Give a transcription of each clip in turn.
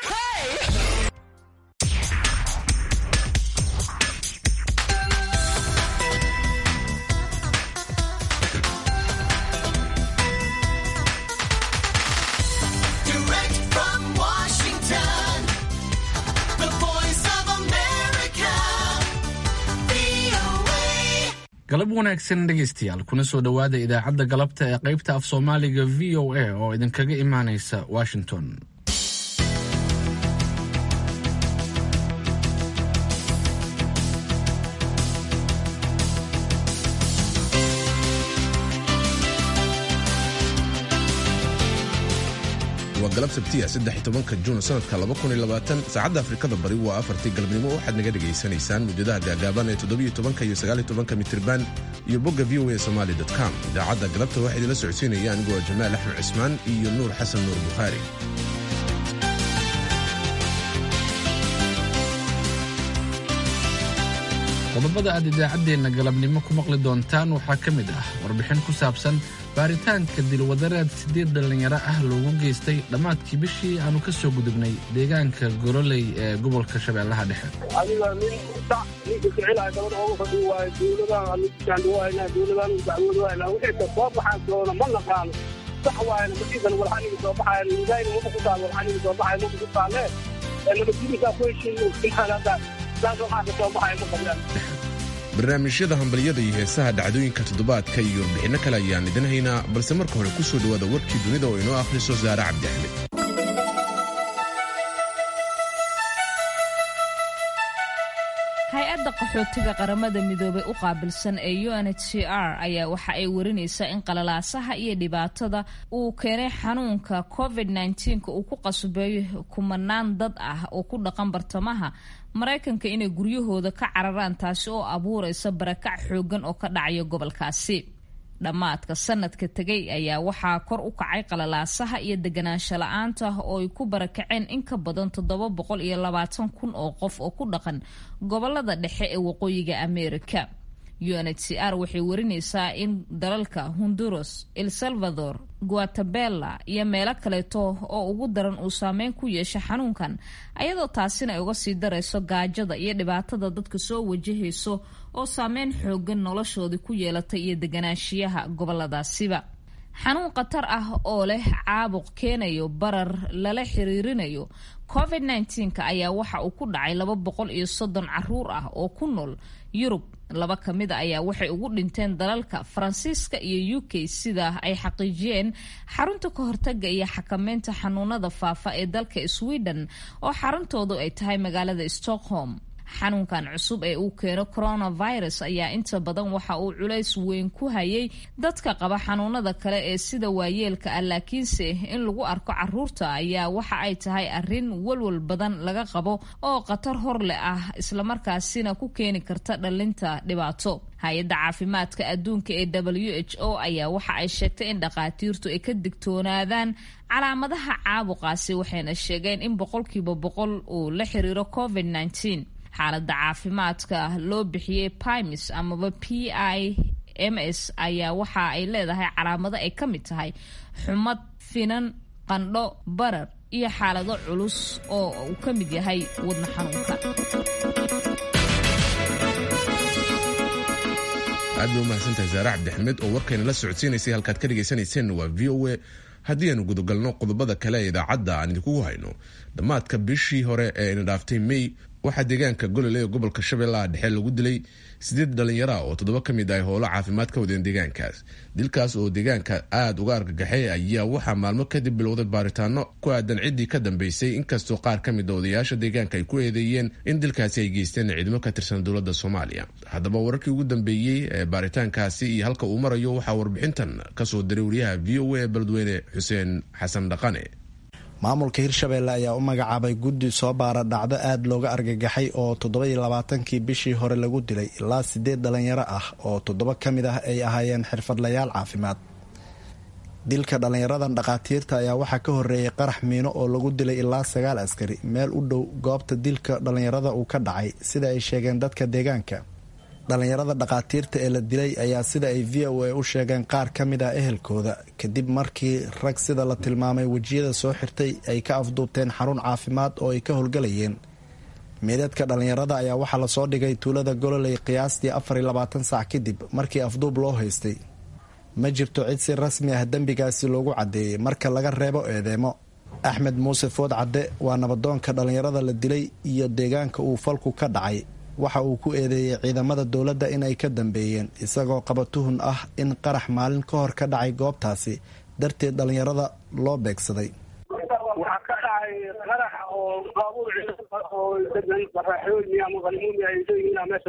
Direct from Washington, the voice of America, VOA. galab wanaagsan dhegaystayaal kuna soo dhowaada idaacadda galabta ee qaybta af soomaaliga v o a oo idinkaga imaanaysa washington waa galab sabtiya saddex tobanka juun sanadka laba kun iyo labaatan saacadda afrikada bari waa afartii galabnimo waxaad naga dhegaysanaysaan muujadaha gaagaaban ee toddobiyo tobanka iyo sagaaliyo tobanka mitirban iyo bogga v o a somali com idaacadda galabta waxaa idinla socodsiinaya anigoo jamaal axmed cismaan iyo nuur xasan nuur bukhaari qodobada aad idaacaddeenna galabnimo ku maqli doontaan waxaa ka mid ah warbixin ku saabsan baaritaanka dilwadareed siddeed dhallinyaro ah loogu geystay dhammaadkii bishii aanu ka soo gudubnay deegaanka goroley ee gobolka shabeellaha dhexe adiga nin sac ninka ficilaya gabadha oogu fadhiyo waayo dowladaha nujaandhawaayna dowladahan dacwoodwaayna wixii ka soo baxaan doona ma naqaano sax waayna masiisan walxaniga soo baxaaya miisaani maba ku taal walxaniga soo baxaya maba ku taalee ee nabadgelyinkaa ku heshiiyo ilhaan hadda saas waxaa ka soo baxaya ma qablaan barnaamijyada hambalyada iyo heesaha dhacdooyinka toddobaadka iyo warbixinno kale ayaan idin haynaa balse marka hore ku soo dhowaada warkii dunida oo inoo akhriso saare cabdi axmed hay-adda qaxootiga qaramada midoobay u qaabilsan ee unhcr ayaa waxa ay warinaysaa in qalalaasaha iyo dhibaatada uu keenay xanuunka covid-19 uu ku qasbay kumanaan dad ah oo ku dhaqan bartamaha maraykanka inay guryahooda ka cararaan taasi oo abuuraysa barakac xoogan oo ka dhacaya gobolkaasi dhammaadka sanadka tegay ayaa waxaa kor u kacay qalalaasaha iyo deganaansho la-aanta oo ay ku barakaceen in ka badan toddoba boqol iyo labaatan kun oo qof oo ku dhaqan gobolada dhexe ee waqooyiga ameerika unhcr waxay warinaysaa in dalalka honduras el salvador guatemala iyo meelo kaleeto oo ugu daran uu saameyn ku yeesha xanuunkan ayadoo taasina ay uga sii darayso gaajada iyo dhibaatada dadka soo wajahayso oo saameyn xoogan noloshoodii ku yeelatay iyo deganaanshiyaha goboladaasiba xanuun khatar ah oo leh caabuq keenayo barar lala xiriirinayo covid 19 ayaa waxa uu ku dhacay laba boqol iyo soddon caruur ah oo ku nool yurub laba ka mid a ayaa waxay ugu dhinteen dalalka faransiiska iyo u k sida ay xaqiijiyeen xarunta ka hortaga iyo xakameynta xanuunada faafa ee dalka sweden oo xaruntoodu ay tahay magaalada stockholm xanuunkan cusub ee uu keeno coronavirus ayaa inta badan waxa uu culays weyn ku hayay dadka qaba xanuunada kale ee sida waayeelka ah laakiinse in lagu arko caruurta ayaa waxa ay tahay arin walwal badan laga qabo oo khatar hor leh ah islamarkaasina ku keeni karta dhalinta dhibaato hay-adda caafimaadka adduunka ee w h o ayaa waxa ay sheegtay in dhakhaatiirtu ay ka digtoonaadaan calaamadaha caabuqaasi waxayna sheegeen in boqolkiiba boqol uu la xiriiro covid 19 xaaladda caafimaadka loo bixiyey pimis amaba p i m s ayaa waxa ay leedahay calaamado ay ka mid tahay xumad finan qandho barar iyo xaalado culus oo uu ka mid yahay wadna xanuunka aad bay u mahadsantahay saare cabdixmed oo warkayna la socodsiinaysay halkaad ka dhagaysanayseen waa v o a haddii aanu gudagalno qodobada kale ee idaacadda aan idinkugu hayno dhammaadka bishii hore ee ina dhaaftay may waxaa deegaanka golole ee gobolka shabeellaha dhexe lagu dilay sideed dhalinyaro ah oo toddoba ka mid ah howlo caafimaad ka wadeen deegaankaas dilkaas oo deegaanka aada uga argagaxay ayaa waxaa maalmo kadib bilowday baaritaano ku aadan ciddii ka dambeysay inkastoo qaar ka mid a odayaasha deegaanka ay ku eedeeyeen in dilkaasi ay geysteen ciidamo ka tirsan dowladda soomaaliya haddaba wararkii ugu dambeeyey ee baaritaankaasi iyo halka uu marayo waxaa warbixintan kasoo diray wariyaha v o a beledweyne xuseen xasan dhaqane maamulka hirshabeelle ayaa u magacaabay guddi soo baara dhacdo aada looga argagaxay oo toddobaiyo labaatankii bishii hore lagu dilay ilaa sideed dhalinyaro ah oo toddoba ka mid ah ay ahaayeen xirfadlayaal caafimaad dilka dhallinyaradan dhakhaatiirta ayaa waxaa ka horeeyay qarax miino oo lagu dilay ilaa sagaal askari meel u dhow goobta dilka dhallinyarada uu ka dhacay sida ay sheegeen dadka deegaanka dhallinyarada dhakhaatiirta ee la dilay ayaa sida ay v o a u sheegeen qaar ka mid ah ehelkooda kadib markii rag sida la tilmaamay wejiyada soo xirtay ay ka afduubteen xarun caafimaad oo ay ka howlgalayeen meedadka dhallinyarada ayaa waxaa lasoo dhigay tuulada gololey qiyaastii afar iyo labaatan saac kadib markii afduub loo haystay ma jirto cid si rasmi ah dembigaasi loogu caddeeyey marka laga reebo eedeemo axmed muuse food cadde waa nabadoonka dhallinyarada la dilay iyo deegaanka uu falku ka dhacay waxa uu ku eedeeyey ciidamada dowladda in ay ka dambeeyeen isagoo qaba tuhun ah in qarax maalin ka hor ka dhacay goobtaasi darteed dhallinyarada loo beegsaday waxaa ka dhacay qarax oo baabuur oo degan qaraxyooyi ama qalmuuni ay leeyihiin meesha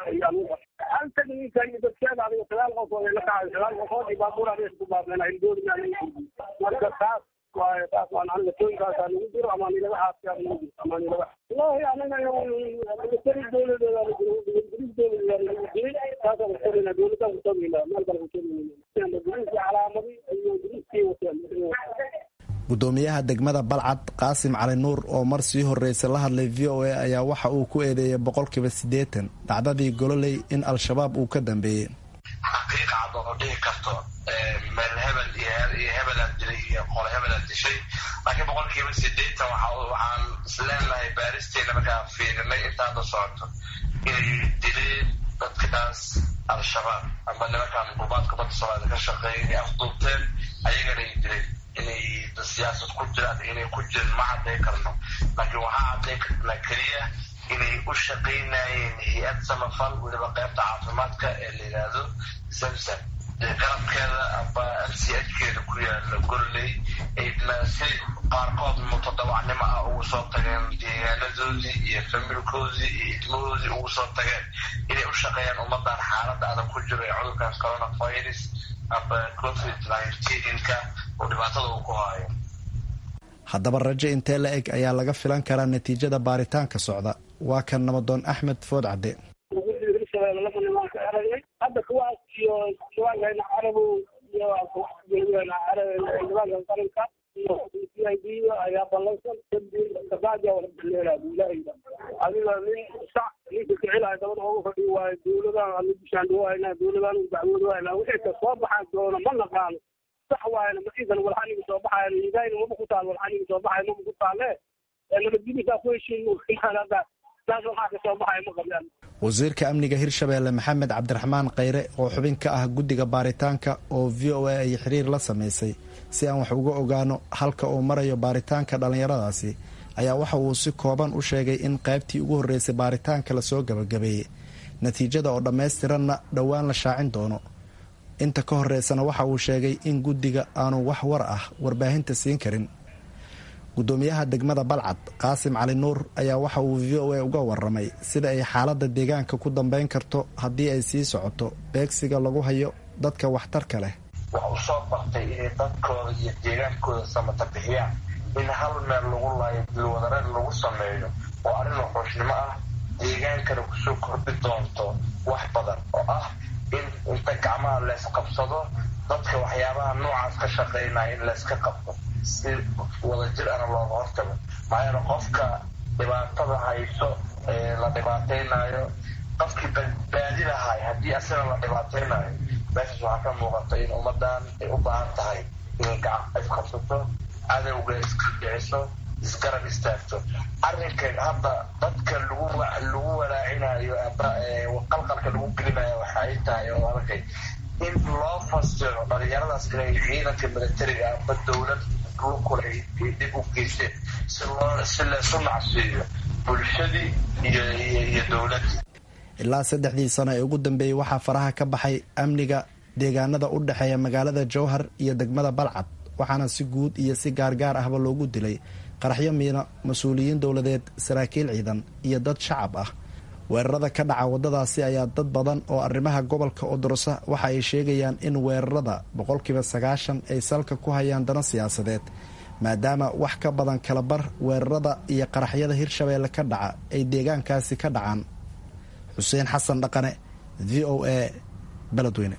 hal tagniinka iyo dadkeeda adiga sagaal qof oo la kacay sagaal qofood iyo baabuura meesha ku baabeen ay doonayaan inay gurbi marka taas waaye taas waan anlatooyinkaasaa nagu jiro ama nilaga xaasiyaa nagu jiro ama nilaga wallahi anaga militari dowladeeda dowladeeda nagu jiray taasaan kutabina dowladaan kutabina meel kale kutabina biriiskii calaamadi iyo biriiskii wateen gudoomiyaha degmada balcad qaasim cali nuur oo mar sii horeysa la hadlay v o a ayaa waxa uu ku eedeeyay boqolkiiba siddeetan dhacdadii gololey in al-shabaab uu ka dambeeyey xaqiiqa cad oo dhihi karto meel hebel iyo hebelaan dilay iyo qole hebelaan dishay laakiin boqolkiiba sideetan waxaan isleenahay baaristeena markaan fiirinay intaada socoto inay dileen dadkaas al-shabaab ama nimankaan gurbaadka badda soomaalida ka shaqeeya inay afduubteen ayagana ay dileen inay siyaasad ku jiraan inay ku jirin ma cadday karno laakiin waxaa cadday karnaa keliya inay u shaqaynayeen hay-ad samafal weliba qaybta caafimaadka ee la yidhaahdo samsam garabkeeda aba m c h keeda ku yaala gorley ayna si qaarkood mutadawacnimo ah ugu soo tageen deegaanadoodii iyo familkoodii iyo idmahoodii ugu soo tageen inay u shaqeeyaan ummadan xaaladda adag ku jiro ee cudurkan coronavirus aba covid nineteenka oo dhibaatada uu ku haayo haddaba rajo intee la eg ayaa laga filan karaa natiijada baaritaanka socda waa kan nabadoon axmed food cadde hadda kuwaas iyo jawaankeena carabow iyo jawaanka qaranka iyo c i d ayaa ballansan kabaaja wala baleelaa ilaahiga adiga nin sac ninka kicilahay dabada ooga fadhi waayo dowladaan anu bishaandhawayna dowladaan u dacwoodwayna wixii ka soo baxaan doona ma naqaano sax waayna maiisan walxaniga soo baxayan idayna maba ku taal walxaniga soo baxay maba ku taale nabadgelisaa ku heshiin hadda taas waxaa ka soo baxaya ma qabaan wasiirka amniga hirshabeelle maxamed cabdiraxmaan kheyre oo xubin ka ah guddiga baaritaanka oo v o a ay xiriir la samaysay si aan wax uga ogaano halka uu marayo baaritaanka dhallinyaradaasi ayaa waxa uu si kooban u sheegay in qaybtii ugu horreysay baaritaanka lasoo gabagabeeyey natiijada oo dhammaystiranna dhowaan la shaacin doono inta ka horeysana waxa uu sheegay in guddiga aanu wax war ah warbaahinta siin karin gudoomiyaha degmada balcad qaasim cali nuur ayaa waxa uu v o a uga waramay sida ay xaaladda deegaanka ku dambeyn karto haddii ay sii socoto beegsiga lagu hayo dadka waxtarka leh wax u soo bartay inay dadkooda iyo deegaankooda samata bixiyaan in hal meel lagu laayo dilwadareed lagu sameeyo oo arrin wuxuushnimo ah deegaankana kusoo kordhi doonto wax badan oo ah in inta gacmaha leysqabsado dadka waxyaabaha noocaas ka shaqaynaya in layska qabto si wadajir ana looga hortago maxaa yeele qofka dhibaatada hayso ee la dhibaataynayo qofkii badbaadi lahay haddii asina la dhibaataynayo meeshaas waxaa ka muuqata in ummadan ay u baahan tahay inay gacan isqabsato cadowga iska dhiciso isgarab istaagto arrinkan hadda dadka lagu lagu walaacinayo aba qalqalka lagu gelinayo waxay tahay oo arkay in loo fasiro dhalinyaradaas inay ciidanka militariga aba dowlad lukule ay dib u geysteen si loo si laysu nacsiiyo bulshadii iyo iyo dowladdii ilaa saddexdii sano ee ugu dambeeyey waxaa faraha ka baxay amniga deegaanada u dhexeeya magaalada jowhar iyo degmada balcad waxaana si guud iyo si gaargaar ahba loogu dilay qaraxyo miina mas-uuliyiin dowladeed saraakiil ciidan iyo dad shacab ah weerarada ka dhaca waddadaasi ayaa dad badan oo arrimaha gobolka odorosa waxa ay sheegayaan in weerarada boqolkiiba sagaashan ay salka ku hayaan dano siyaasadeed maadaama wax ka badan kalabar weerarada iyo qaraxyada hirshabeelle ka dhaca ay deegaankaasi ka dhacaan xuseen xasan dhaqane v o a beledweyne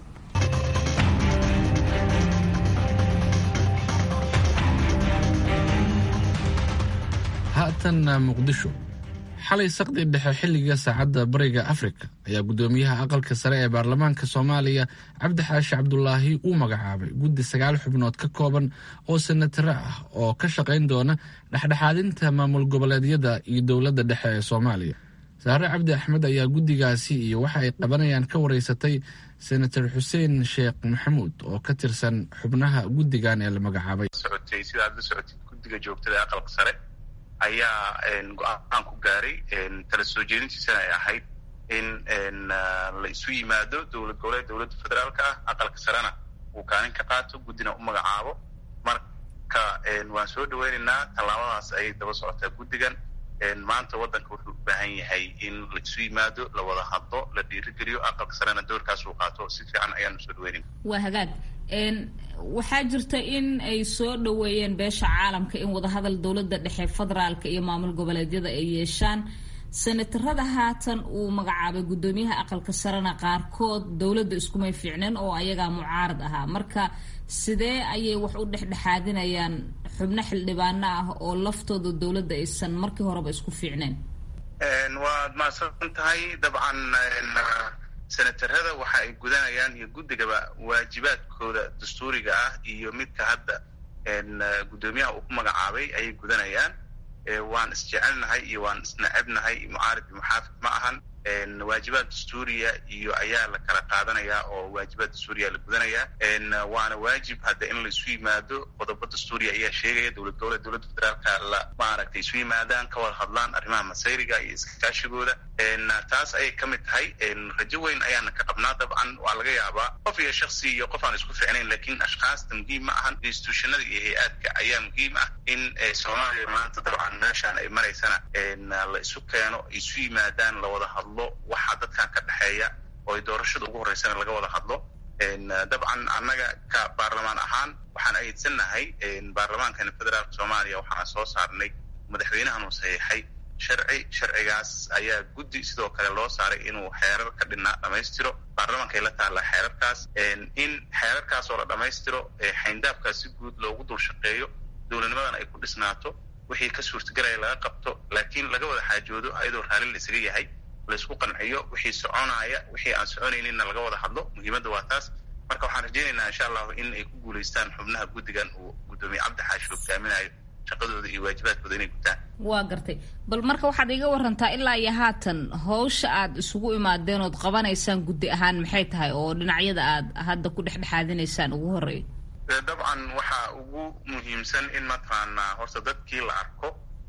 haatan muqdisho xalay saqdi dhexe xilliga saacadda bariga afrika ayaa guddoomiyaha aqalka sare ee baarlamaanka soomaaliya cabdi xaashi cabdulaahi uu magacaabay guddi sagaal xubnood ka kooban oo senataro ah oo ka shaqayn doona dhexdhexaadinta maamul goboleedyada iyo dowladda dhexe ee soomaaliya saare cabdi axmed ayaa guddigaasi iyo waxa ay qabanayaan ka wareysatay senator xuseen sheekh maxamuud oo ka tirsan xubnaha guddigan ee la magacaabay socotay sidaad la socotid guddiga joogtada ee aqalka sare ayaa go-aan ku gaaray tala soo jeedintiisana ay ahayd in la isu yimaado dowlad goboleed dowladda federaalka ah aqalka sarena uu kaalin ka qaato guddina u magacaabo marka waan soo dhaweynaynaa tallaabadaas ayay daba socotaa guddigan maanta waddanka wuxuu u baahan yahay in la isu yimaado la wada hadlo la dhiirigeliyo aqalka sarena doorkaas uu qaato si fiican ayaanu soo dhaweynayna waa hagaag waxaa jirta in ay soo dhoweeyeen beesha caalamka in wadahadal dowladda dhexe federaalka iyo maamul goboleedyada ay yeeshaan senatarada haatan uu magacaabay guddoomiyaha aqalka sarena qaarkood dowladda iskumay fiicneen oo ayagaa mucaarad ahaa marka sidee ayay wax u dhexdhexaadinayaan xubno xildhibaano ah oo laftooda dowladda aysan markii horeba isku fiicneen waad mahadsan tahay dabcan senatarada waxa ay gudanayaan iyo guddigaba waajibaadkooda dastuuriga ah iyo midka hadda guddoomiyaha uu ku magacaabay ayay gudanayaan waan isjecelnahay iyo waan isnacebnahay mucaarib iyo muxaafid ma ahan waajibaad dastuuriya iyo ayaa la kala qaadanayaa oo waajibaad dastuuriya la gudanayaa waana waajib hadda in la isu yimaado qodobo dastuuriya ayaa sheegaya dowlad goboleed dowladda federaalka la maaragtay isu yimaadaan ka wada hadlaan arrimaha masayriga iyo iskaashigooda taas ayay ka mid tahay rajo weyn ayaana ka qabnaa dabcan waa laga yaabaa qof iyo shaksi iyo qof aan isku ficnayn lakiin ashkaasta muhiim ma ahan institutionada iyo hay-aadka ayaa muhiim ah in soomaaliya maanta dabcan meeshaan ay maraysana la isu keeno isu yimaadaan la wada hadlo waxaa dadkan ka dhexeeya oo ay doorashada ugu horreysana laga wada hadlo dabcan annaga ka baarlamaan ahaan waxaan ayeedsannahay baarlamaankana federaalka soomaaliya waxaan soo saarnay madaxweynahan uu saxiixay sharci sharcigaas ayaa guddi sidoo kale loo saaray inuu xeerar ka dhinaa dhammaystiro baarlamaanka ay la taallaa xeerarkaas in xeerarkaas oo la dhammaystiro xayndaabkaas si guud loogu dul shaqeeyo dowladnimadan ay ku dhisnaato wixii ka suurtagelaya laga qabto laakiin laga wada xaajoodo ayadoo raalli la isaga yahay laisku qanciyo wixii soconaya wixii aan soconayninna laga wada hadlo muhiimadda waa taas marka waxaan rajaynaynaa insha allahu in ay ku guulaystaan xubnaha guddigan uu guddoomiye cabdi xaashi hogaaminayo shaqadooda iyo waajibaadkooda inay gutaan waa gartay bal marka waxaad iga warantaa ilaa iyo haatan hawsha aad isugu imaadeen ood qabanaysaan guddi ahaan maxay tahay oo dhinacyada aad hadda ku dhexdhexaadinaysaan ugu horreeya dabcan waxaa ugu muhiimsan in mataqaanaa horta dadkii la arko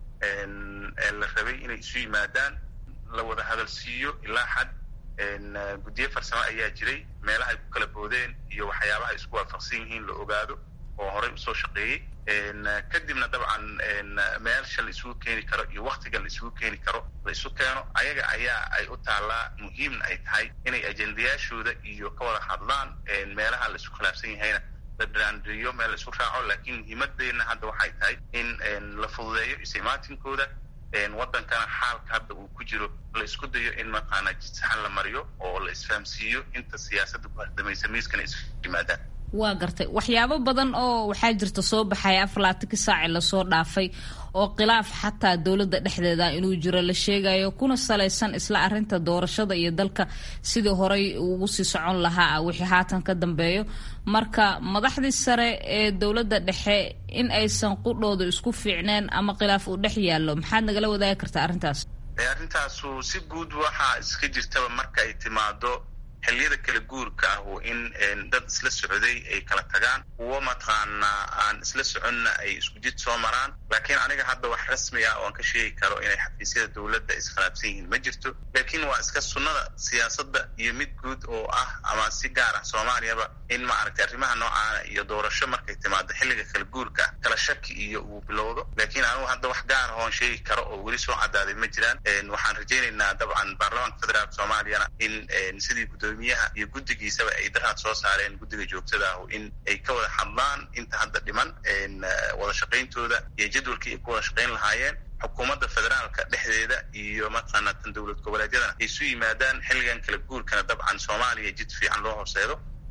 la rabay inay isu yimaadaan la wada hadal siiyo ilaa xad guddiyo farsamo ayaa jiray meelaha ay ku kala boodeen iyo waxyaabaha ay isku waafaqsan yihiin la ogaado oo horey usoo shaqeeyey kadibna dabcan meelsha la isugu keeni karo iyo waktiga la isugu keeni karo la isu keeno ayaga ayaa ay u taallaa muhiimna ay tahay inay ajendayaashooda iyo ka wada hadlaan meelaha la isku khilaafsan yahayna la dhiraandiriyo meel la isku raaco laakiin muhiimadeenna hadda waxay tahay in la fududeeyo isimaatinkooda waddankana xaalka hadda uu ku jiro la isku dayo in mataqaana jidsaxan la mariyo oo la isfahamsiiyo inta siyaasadda ku hardamaysa miiskana isu yimaadaan waa gartay waxyaabo badan oo waxaa jirta soo baxaya afalaatiki saaci lasoo dhaafay oo khilaaf xataa dowladda dhexdeeda inuu jiro la sheegayo kuna salaysan isla arinta doorashada iyo dalka sidii horey ugu sii socon lahaa wixii haatan ka dambeeyo marka madaxdii sare ee dowladda dhexe in aysan qudhooda isku fiicneen ama khilaaf uu dhex yaallo maxaad nagala wadaagi kartaa arrintaas arrintaasu si guud waxaa iska jirtaba marka ay timaado xilliyada kala guurka ah in dad isla socday ay kala tagaan kuwo mataqaanaa aan isla soconna ay isku jid soo maraan laakiin aniga hadda wax rasmi ah oo aan ka sheegi karo inay xafiisyada dowladda iskhilaafsan yihiin ma jirto laakiin waa iska sunnada siyaasadda iyo mid guud oo ah ama si gaar ah soomaaliyaba in maaragtay arrimaha noocaana iyo doorasho markay timaado xilliga kala guurka ah kala shaki iyo uu bilowdo laakiin anigu hadda wax gaar ah oon sheegi karo oo weli soo cadaaday ma jiraan waxaan rajaynaynaa dabcan baarlamaanka federaalka soomaaliyana in sidii gudoomiyaha iyo guddigiisaba ay daraad soo saareen guddiga joogtada ah in ay ka wada hadlaan inta hadda dhiman wada shaqayntooda iyo jadwalkii ay ku wada shaqayn lahaayeen xukuumadda federaalka dhexdeeda iyo mataqaana tan dowlad goboleedyadana ay isu yimaadaan xilligan kala guurkana dabcan soomaaliya jid fiican loo horseedo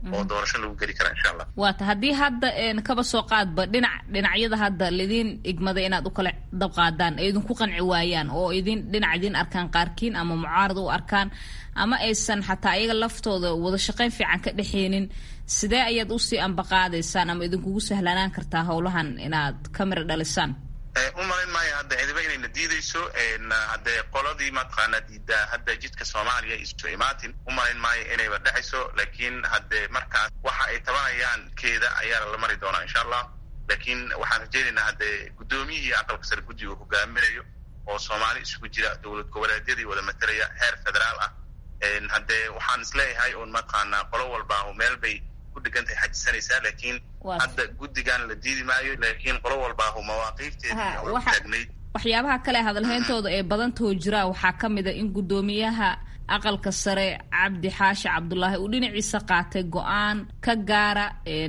oo doorasho lagu geli kara insha allah waata haddii hadda kaba soo qaadba dhinac dhinacyada hadda laidin igmaday inaad u kala dabqaadaan ay idinku qanci waayaan oo idin dhinac idin arkaan qaarkiin ama mucaarad u arkaan ama aysan xataa iyaga laftooda wada shaqayn fiican ka dhexeynin sidee ayaad usii ambaqaadaysaan ama idinkugu sahlanaan kartaa howlahan inaad ka mira dhalisaan u malayn maayo hadda cidiba inayna diideyso haddee qoladii mataqaana diidaa hadda jidka soomaaliya isu imaatin u malayn maayo inayba dhexayso laakiin haddee markaas waxa ay tabanayaan keeda ayaa la mari doonaa insha allah laakiin waxaan rajeynaynaa haddee guddoomiyihii aqalka sare guddiga uu hogaaminayo oo soomaali isugu jira dowlad goboleedyadii wada matalaya heer federaal ah haddee waxaan isleeyahay un mataqaanaa qolo walba meel bay ku dhigantahay xajisanaysaa laakiin hadda guddigan la diidi maayo laakiin qolo walbaahu mawaaqiifteedii taagnayd waxyaabaha kale hadalheyntooda ee badantoo jira waxaa ka mid a in guddoomiyaha aqalka sare cabdi xaashi cabdulaahi uu dhinaciisa qaatay go-aan ka gaara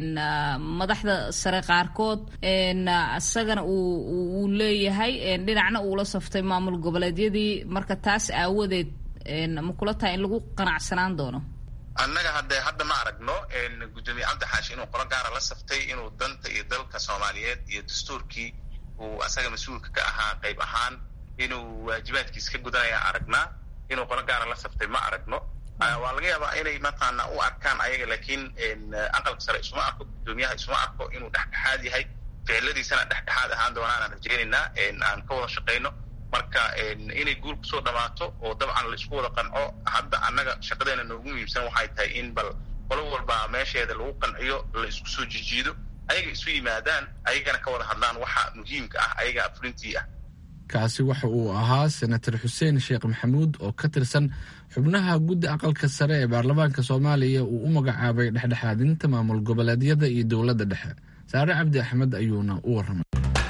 madaxda sare qaarkood isagana uu leeyahay dhinacna uula saftay maamul goboleedyadii marka taas aawadeed ma kula tahay in lagu qanacsanaan doono annaga hadde hadda ma aragno guddoomiye cabdi xaashi inuu qolo gaara la saftay inuu danta iyo dalka soomaaliyeed iyo dastuurkii uu asaga mas-uulka ka ahaa qayb ahaan inuu waajibaadkiis ka gudanaya aragnaa inuu qolo gaara la saftay ma aragno waa laga yaabaa inay mataqaana u arkaan ayaga laakiin aqalka sare isuma arko guddoomiyaha isuma arko inuu dhexdhexaad yahay ficiladiisana dhexdhexaad ahaan doonaan rajeynaynaa aan ka wada shaqayno marka inay guul kusoo dhamaato oo dabcan la isku wada qanco hadda annaga shaqadeena noogu muhiimsan waxay tahay in bal qolo walba meesheeda lagu qanciyo la isku soo jijiido ayaga isu yimaadaan ayagana ka wada hadlaan waxa muhiimka ah ayaga fulintii ah kaasi waxa uu ahaa senator xuseen sheekh maxamuud oo ka tirsan xubnaha guddi aqalka sare ee baarlamaanka soomaaliya uu u magacaabay dhexdhexaadinta maamul goboleedyada iyo dowladda dhexe saare cabdi axmed ayuuna u warramay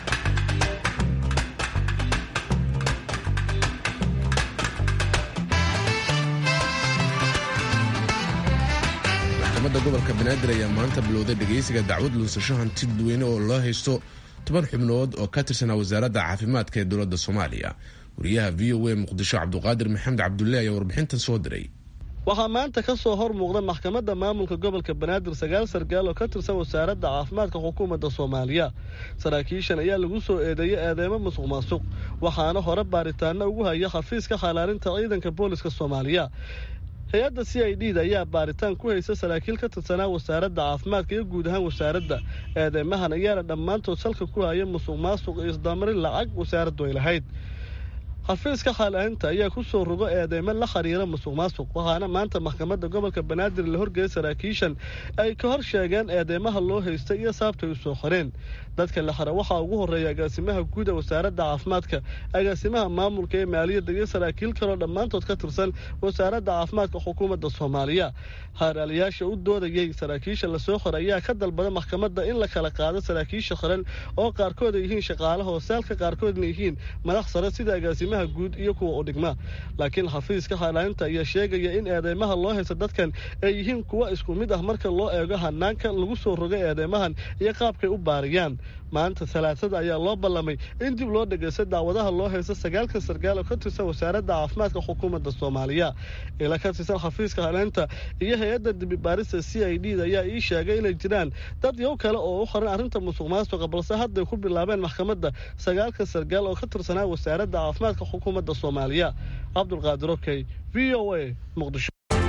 maxkamadda gobolka banaadir ayaa maanta bilowday dhegaysiga dacwad luusasho hanti dadweyne oo loo haysto toban xubnood oo ka tirsanaa wasaaradda caafimaadka ee dowladda soomaaliya wariyaha v o a muqdisho cabduqaadir maxamed cabdulle ayaa warbixintan soo diray waxaa maanta ka soo hor muuqda maxkamadda maamulka gobolka banaadir sagaal sargaal oo ka tirsan wasaaradda caafimaadka xukuumadda soomaaliya saraakiishan ayaa lagu soo eedeeyey eedeymo musuq maasuq waxaana hore baaritaano ugu haya xafiiska xalaalinta ciidanka booliska soomaaliya hay-adda c i d da ayaa baaritaan ku haysa saraakiil ka tirsanaa wasaaradda caafimaadka iyo guud ahaan wasaaradda eedeymahan ayaana dhammaantood salka ku haya musuq maasuq iyo isdamarin lacag wasaaraddu ay lahayd xafiiska xaalaalinta ayaa ku soo rogo eedeymo la xiriira musuq maasuq waxaana maanta maxkamadda gobolka banaadir la horgeeyay saraakiishan ay ka hor sheegeen eedeymaha loo haystay iyo saabtay u soo qoreen dadka la xira waxaa ugu horreeya agaasimaha guud ee wasaaradda caafimaadka agaasimaha maamulka ee maaliyadda iyo saraakiil kaloo dhammaantood ka tirsan wasaaradda caafimaadka xukuumadda soomaaliya haaraaliyaasha u doodayey saraakiisha lasoo qoray ayaa ka dalbada maxkamadda in la kala qaado saraakiisha xiran oo qaarkood ay yihiin shaqaalaha hoosaalka qaarkoodna yihiin madax sare sida agaasimaha guud iyo kuwa u dhigma laakiin xafiiska xaalaalinta ayaa sheegaya in eedeymaha loo haysta dadkan ay yihiin kuwa isku mid ah marka loo eego hanaanka lagu soo rogo eedeymahan iyo qaabkay u baariyaan maanta talaasada ayaa loo ballamay in dib loo dhegeysta daawadaha loo haysta sagaalkan sargaal oo ka tirsan wasaaradda caafimaadka xukuumadda soomaaliya ila ka tirsan xafiiska haleenta iyo hay-adda dibibaarista c i d da ayaa ii sheegay inay jiraan dad yow kale oo u qoran arrinta musuq maasuqa balse hadday ku bilaabeen maxkamadda sagaalkan sargaal oo ka tirsanaa wasaaradda caafimaadka xukuumadda soomaaliya cabdulqaadir okey v o a muqdisho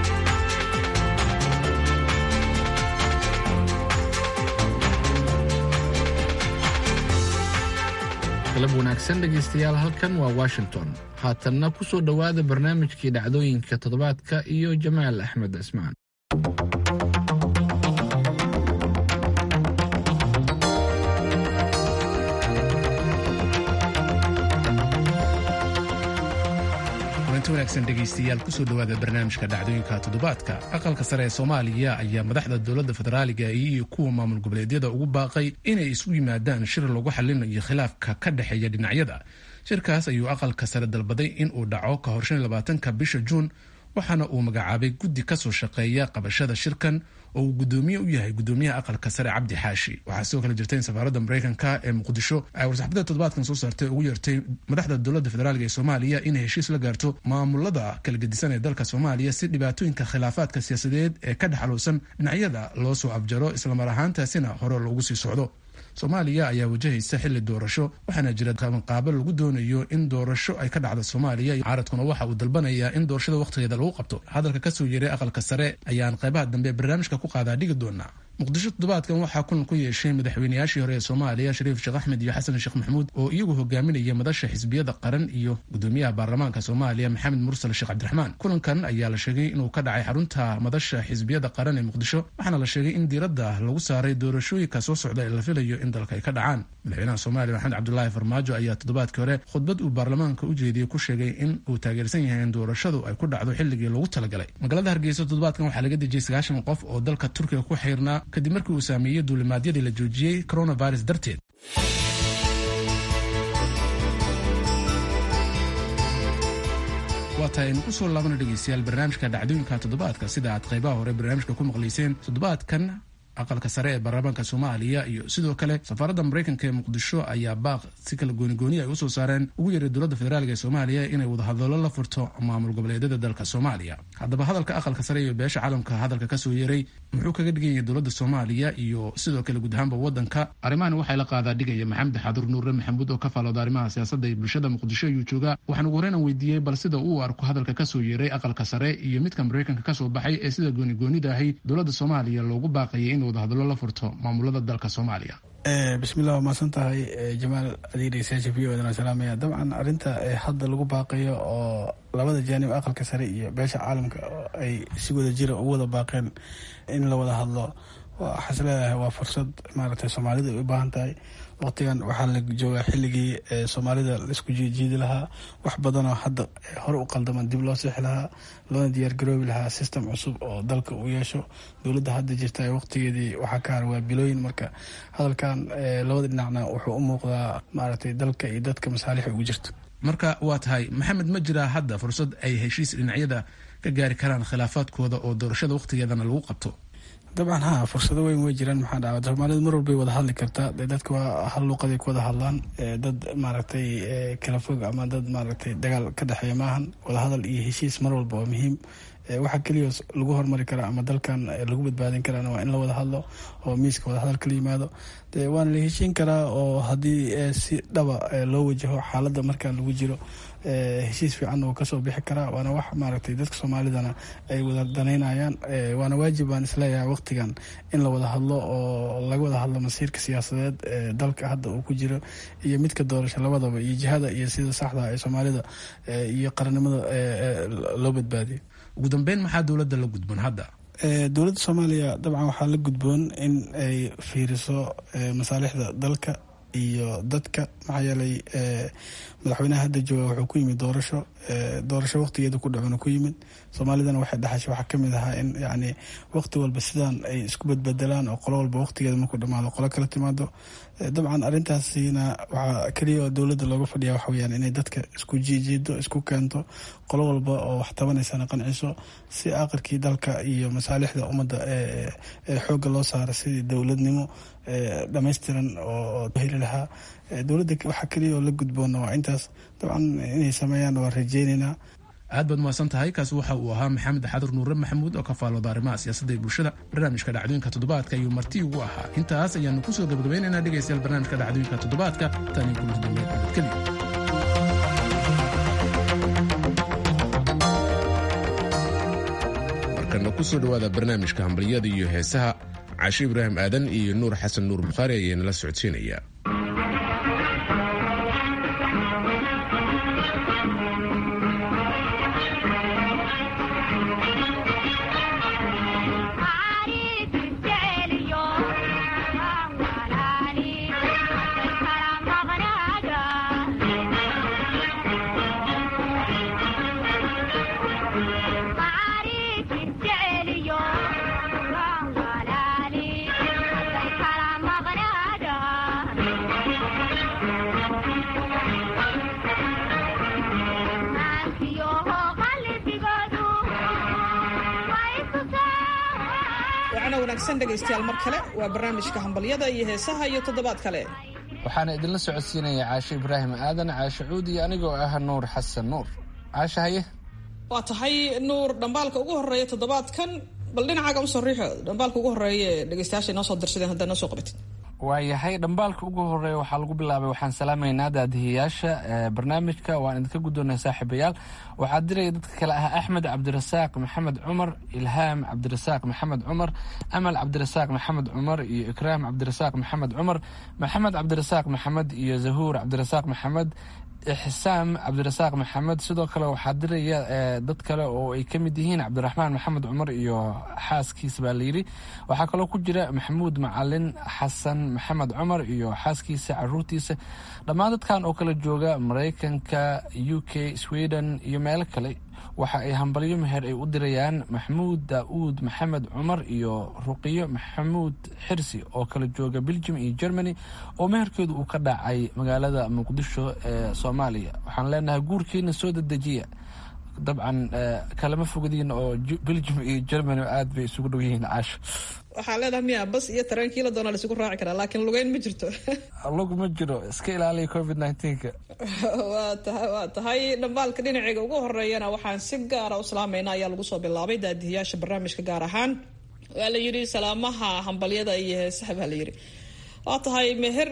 galab wanaagsan dhegaystayaal halkan waa washington haatanna ku soo dhowaada barnaamijkii dhacdooyinka toddobaadka iyo jamaal axmed cismaan kulanti wanaagsan dhegaystayaal kusoo dhowaada barnaamijka dhacdooyinka toddobaadka aqalka sare ee soomaaliya ayaa madaxda dowladda federaaliga iyo kuwa maamul goboleedyada ugu baaqay inay isugu yimaadaan shir lagu xalinayo khilaafka ka dhexeeya dhinacyada shirkaas ayuu aqalka sare dalbaday in uu dhaco ka hor shan labaatanka bisha juun waxaana uu magacaabay guddi kasoo shaqeeya qabashada shirkan oo uu gudoomiye u yahay gudoomiyaha aqalka sare cabdi xaashi waxaa sidoo kale jirta in safaaradda maraykanka ee muqdisho ay warsaxbada toddobaadkan soo saartay ugu yeertay madaxda dowladda federaalk ee soomaaliya inay heshiis la gaarto maamulada kala gedisan ee dalka soomaaliya si dhibaatooyinka khilaafaadka siyaasadeed ee ka dhexaluusan dhinacyada loo soo afjaro islamar ahaantaasina hore loogu sii socdo soomaaliya ayaa wajahaysa xili doorasho waxaana jira qabanqaabo lagu doonayo in doorasho ay ka dhacdo soomaaliya caaradkuna waxa uu dalbanayaa in doorashada wakhtigeeda lagu qabto hadalka kasoo yeeray aqalka sare ayaan qaybaha dambe barnaamijka ku qaadaa dhigi doonaa muqdisho toddobaadkan waxaa kulan ku yeeshay madaxweynayaashii hore ee soomaaliya shariif sheekh axmed iyo xasan sheekh maxamuud oo iyagu hogaaminaya madasha xisbiyada qaran iyo gudoomiyaha baarlamaanka soomaaliya maxamed mursal sheekh cabdiraxmaan kulankan ayaa la sheegay inuu ka dhacay xarunta madasha xisbiyada qaran ee muqdisho waxaana la sheegay in diiradda lagu saaray doorashooyinka soo socda ee la filayo in dalka ay ka dhacaan madaxweynaha soomaaliya maxamed cabdulaahi farmaajo ayaa toddobaadkii hore khudbad uu baarlamaanka u jeediyey ku sheegay in uu taageersan yahay in doorashadu ay ku dhacdo xilligii loogu talagalay magaalada hargeysa toddobaadkan waxaa laga dejiyey sagaashan qof oo dalka turkiga ku xirnaa kadib markii uu saameeyey duulimaadyadii la joojiyey coronavirus darteed waa tahay aynu ku soo laabana dhegeystayaal barnaamijka dhacdooyinka toddobaadka sida aad qaybaha hore barnaamijka ku maqlayseen toddobaadkan aqalka sare ee baarlamaanka soomaaliya iyo sidoo kale safaaradda maraykanka ee muqdisho ayaa baaq si kala goonigooni ay usoo saareen ugu yeeray dowladda federaalk ee soomaaliya inay wadahadallo la furto maamul goboleedyada dalka soomaaliya haddaba hadalka aqalka sare iyo beesha caalamka hadalka kasoo yeeray muxuu kaga dhigan yahay dowladda soomaaliya iyo sidoo kale guud ahaanba wadanka arrimahani waxay la qaadaa dhigaya maxamed xadur nuure maxamuud oo ka faalooda arrimaha siyaasadda iyo bulshada muqdisho ayuu joogaa waxaan ugu horreyn aan weydiiyey bal sida uu arko hadalka kasoo yeeray aqalka sare iyo midka maraykanka kasoo baxay ee sida goonigoonida ahay dowladda soomaaliya loogu baaqayay in wadahadallo la furto maamulada dalka soomaaliya bismillah waa mahadsan tahay jamaal adeegdhegeystayaasha v o dan salaamaya dabcan arrinta hadda lagu baaqayo oo labada jaanib aqalka sare iyo beesha caalamka oo ay si wada jira ugu wada baaqeen in la wada hadlo waxaas leedahay waa fursad maaragtay soomaalida ay u baahan tahay waqtigan waxaa la joogaa xilligii soomaalida laisku jiijiidi lahaa wax badanoo hadda hore u qaldaman dib loo seexi lahaa loona diyaargaroobi lahaa system cusub oo dalka uu yeesho dowladda hadda jirta waqtigeedii waxaa ka har waa bilooyin marka hadalkan labada dhinacna wuxuu u muuqdaa maaragtay dalka iyo dadka masaalix ugu jirto marka waa tahay maxamed ma jiraa hadda fursad ay heshiis dhinacyada ka gaari karaan khilaafaadkooda oo doorashada waqtigeedana lagu qabto dabcan ha fursado weyn way jiraan maxaa dhaca soomaalida mar walbay wada hadli kartaa dee dadka waa hal luuqaday ku wada hadlaan dad maaragtay kala fog ama dad maaragtay dagaal ka dhexeeya maahan wada hadal iyo heshiis mar walba waa muhiim waxaa keliya lagu hormari karaa ama dalkan lagu badbaadin karaana waa in la wada hadlo oo miiska wada hadal kala yimaado de waana la heshiin karaa oo haddii si dhaba loo wajaho xaaladda markaa lagu jiro heshiis fiican uu kasoo bixi karaa waana wax maaragtay dadka soomaalidana ay wada danaynayaan waana waajib baan isleeyahay waqtigan in la wada hadlo oo laga wada hadlo masiirka siyaasadeed ee dalka hadda uu ku jiro iyo midka doorasho labadaba iyo jihada iyo sida saxda ee soomaalida iyo qarannimada loo badbaadiyo ugu dambeyn maxaa dowladda la gudboon hadda dowladda soomaaliya dabcan waxaa la gudboon in ay fiiriso masaalixda dalka iyo dadka maxaa yeelay madaxweynaha hadda jooga wuxuu ku yimid doorasho doorasho waqtigeeda ku dhacuna ku yimid soomaalidana waxay dhaxashay waxaa kamid ahaa in yani waqti walba sidaan ay isku badbedelaan oo qolo walba waqtigeeda markuu dhamaado qolo kala timaado dabcan arrintaasina waxaa keliya oo dowladda looga fadhiya waxa weyaan inay dadka isku jiijiido isku keento qolo walba oo wax tabanaysana qanciso si aqalkii dalka iyo masaalixda ummadda ee xoogga loo saara sidii dowladnimo dhammaystiran oo heli lahaa dowladda waxaa keliya oo la gudboona waa intaas dabcan inay sameeyaan waa rajeyneynaa aad baad mahadsan tahay kaasi waxa uu ahaa maxamed xadur nuure maxamuud oo ka faalooda arrimaha siyaasadda ee bulshada barnaamijka dhacdooyinka toddobaadka ayuu marti ugu ahaa intaas ayaanu kusoo gabagabaynaynaa dhegaystayaal barnaamijka dhacdooyinka toddobaadka tani kulanti dambe nabadgelyo markana kusoo dhawaada barnaamijka hambalyada iyo heesaha cashe ibraahim aadan iyo nuur xasan nuur bukhaari ayaa nala socodsiinaya wacana wanaagsan dhegaystayaal mar kale waa barnaamijka hambalyada iyo heesaha iyo toddobaad kale waxaana idinla socodsiinaya caashe ibraahim aadan caashe cuud iyo anigoo ah nuur xasan nuur caashe haye waa tahay nuur dhambaalka ugu horeeya toddobaadkan bal dhinacaaga usoo riixo dhambaalka ugu horeeya ee dhegaystayaasha inoo soo dirsadeen haddaa noo soo qabatid waayahay dhambaalka ugu horeeya waxaa lagu bilaabay waxaan salaamaynaa daadihiyaasha barnaamijka waan idinka guddoonay saaxiibayaal waxaa diraya dadka kale ah axmed cabdirasaaq maxamed cumar ilhaam cabdirasaaq maxamed cumar amal cabdirasaaq maxamed cumar iyo ikraam cabdirasaaq maxamed cumar maxamed cabdirasaaq maxamed iyo zahuur cabdirasaaq maxamed ixsaam cabdirasaaq maxamed sidoo kale waxaa diraya dad kale oo ay ka mid yihiin cabdiraxmaan maxamed cumar iyo xaaskiisa baa layidhi waxaa kaloo ku jira maxamuud macalin xasan maxamed cumar iyo xaaskiisa caruurtiisa dhammaan dadkan oo kala jooga maraykanka u k sweden iyo meelo kale waxa ay hambalyo meher ay u dirayaan maxamuud daa'uud maxamed cumar iyo ruqiyo maxamuud xirsi oo kala jooga belgium iyo germany oo meherkeedu uu ka dhacay magaalada muqdisho ee soomaaliya waxaan leenahay guurkiina soo dedejiya dabcan kalama fogadiin oo belgium iyo germany aad bay isugu dhow yihiin caasho waxaa leedahay miya bas iyo tareenkii la doonaa laisugu raaci karaa laakiin lugeyn ma jirto lug ma jiro iska ilaaliya covid nneteen-ka waa tahay waa tahay dhambaalka dhinaceyga ugu horeeyana waxaan si gaara u salaamayna ayaa lagu soo bilaabay daadihiyaasha barnaamijka gaar ahaan waa la yidhi salaamaha hambalyada iyo heesaha baa la yidhi waa tahay meher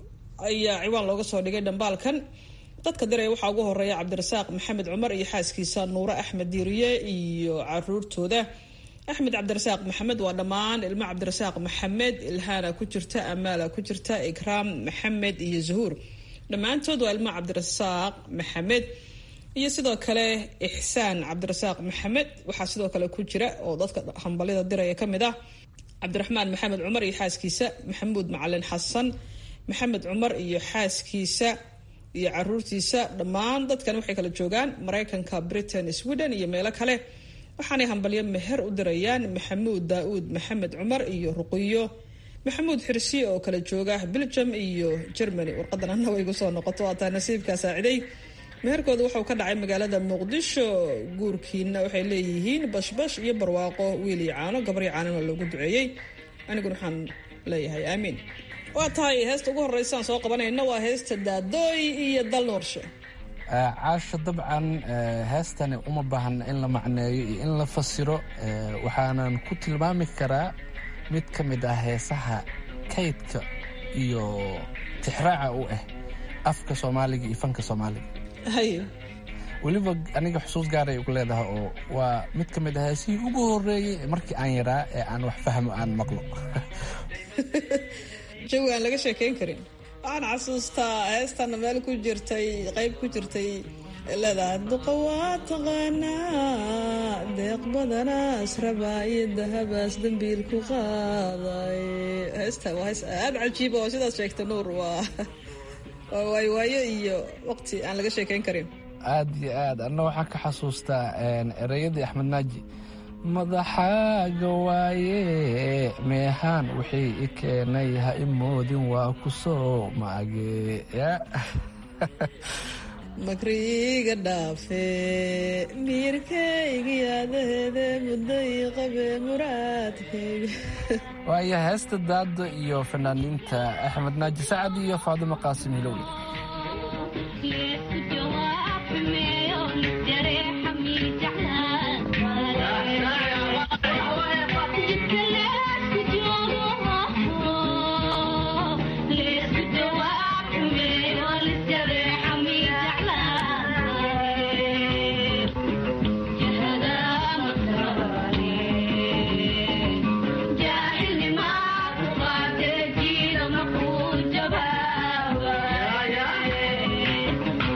ayaa ciwaan looga soo dhigay dhambaalkan dadka diraya waxaa ugu horeeya cabdirasaaq maxamed cumar iyo xaaskiisa nuure axmed diiriye iyo caruurtooda axmed cabdirasaaq maxamed waa dhammaan ilmo cabdirasaaq maxamed ilhaana ku jirta amaala ku jirta ikraam maxamed iyo zahuur dhammaantood waa ilmo cabdirasaaq maxamed iyo sidoo kale ixsaan cabdirasaaq maxamed waxaa sidoo kale ku jira oo dadka hambalyada diraya kamid ah cabdiraxmaan maxamed cumar iyo xaaskiisa maxamuud macalin xasan maxamed cumar iyo xaaskiisa iyo caruurtiisa dhammaan dadkan waxay kala joogaan maraykanka britain sweden iyo meelo kale waxaanay hambalyo meher u dirayaan maxamuud daauud maxamed cumar iyo ruqiyo maxamuud xirsi oo kala jooga belgium iyo germany warqadan ana way gu soo noqoto waataa nasiibkaa saaciday meherkooda wuxuu ka dhacay magaalada muqdisho guurkiina waxay leeyihiin bashbash iyo barwaaqo wiil iyo caano gabri caanona loogu duceeyey aniguna waxaan leeyahay aamiin waa tahay heesta ugu horeysaan soo qabanayna waa heesta daadooy iyo dal noorshe caasha dabcan heestani uma baahna in la macneeyo iyo in la fasiro waxaanan ku tilmaami karaa mid ka mid ah heesaha kaydka iyo tixraaca u ah afka soomaaliga iyo fanka soomaaliga weliba aniga xusuus gaaray ugu leedahay oo waa mid ka mid ah heesihii ugu horeeyey markii aan yaraa ee aan wax fahmo aan maqlo jawi aan laga sheekeyn karin waxaan xasuustaa heestana meel ku jirtay qeyb ku jirtay leedahay duqa waa taqaanaa deeq badanaas rabaa iyo dahabaas dambiil ku qaaday heesta waa hees aada cajiiba oo sidaas sheegta nuur waa waa waayowaayo iyo waqti aan laga sheekeyn karin aad iyo aad anna waxaan ka xasuustaa ereyadii axmed naaji madaxaaga waaye meehaan wixii i keenay ha i moodin waa ku soo maage makriiga dhaafe miirkayga yaadaheede mudday qabe muraadkayga waaya heesta daado iyo fanaaniinta axmed naaji sacad iyo faadimo qaasim hilowle Yeah.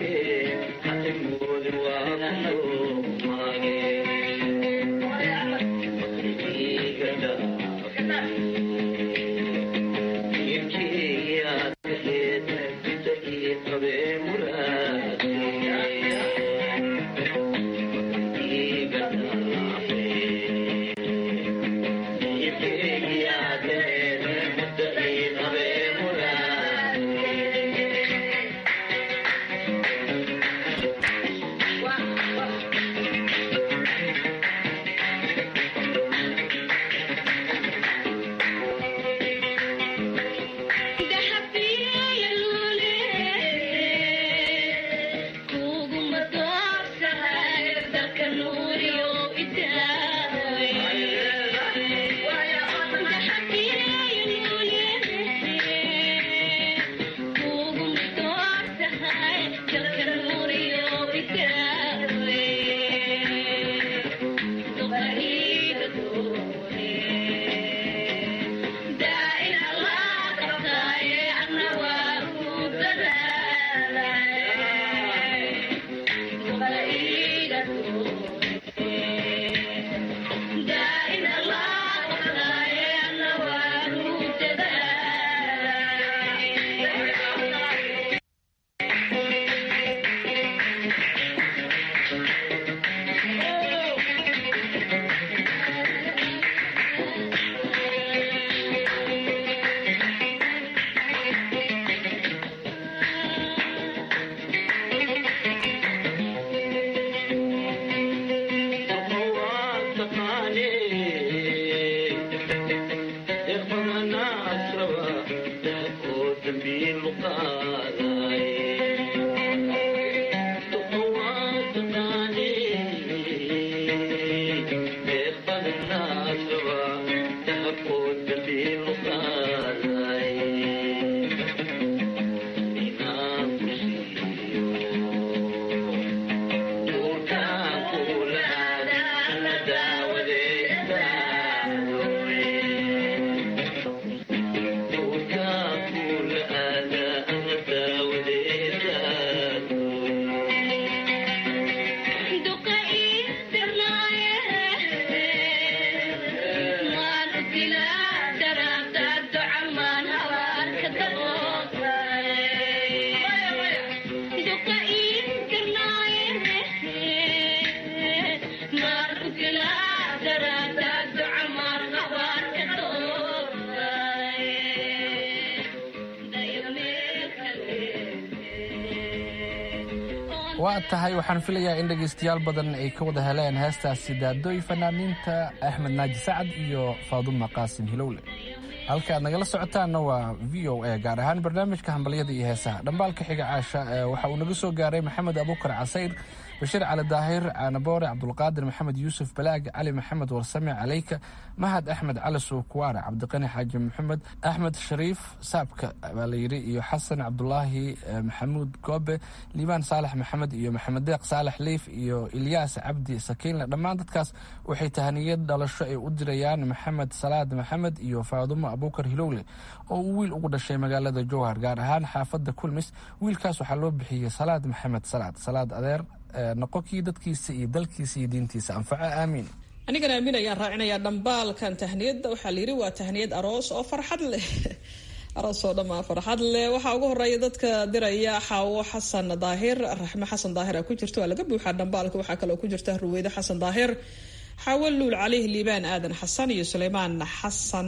waa tahay waxaan filayaa in dhegaystayaal badan ay ka wada heleen heestaasi daadooy fanaaniinta axmed naaji sacad iyo faaduma qaasim hilowle halka aad nagala socotaanna waa v o a gaar ahaan barnaamijka hambalyada iyo heesaha dhambaalka xiga caasha waxa uu naga soo gaaray maxamed abuukar casayr bashiir cali daahir caanaboore cabdulqaadir maxamed yuusuf balaag cali maxamed warsame caleyka mahad axmed cali suukuwaare cabdiqani xaaji maxamed axmed shariif saabka baa la yidhi iyo xasan cabdulaahi maxamuud goobe liibaan saalax maxamed iyo maxamed deeq saalax liif iyo ilyaas cabdi sakiinle dhammaan dadkaas waxay tahaniyad dhalasho ay u dirayaan maxamed salaad maxamed iyo faadumo abuukar hilowle oo uu wiil ugu dhashay magaalada jowhar gaar ahaan xaafadda kulmis wiilkaas waxaa loo bixiyey salaad maxamed salaad salaad adeer noqonkii dadkiisa iyo dalkiisa iyo diintiisa anfaco aamiin anigana aamin ayaan raacinayaa dhambaalkan tahniyadda waxaa layidhi waa tahniyad aroos oo farxad leh aroos oo dhammaa farxad leh waxaa ugu horeeya dadka diraya xaawo xasan daahir raxmo xasan daahir a ku jirto waa laga buuxaa dhambaalka waxaa kaloo ku jirta ruweyde xasan daahir xaawo luul caleyh liibaan aadan xasan iyo suleymaan xasan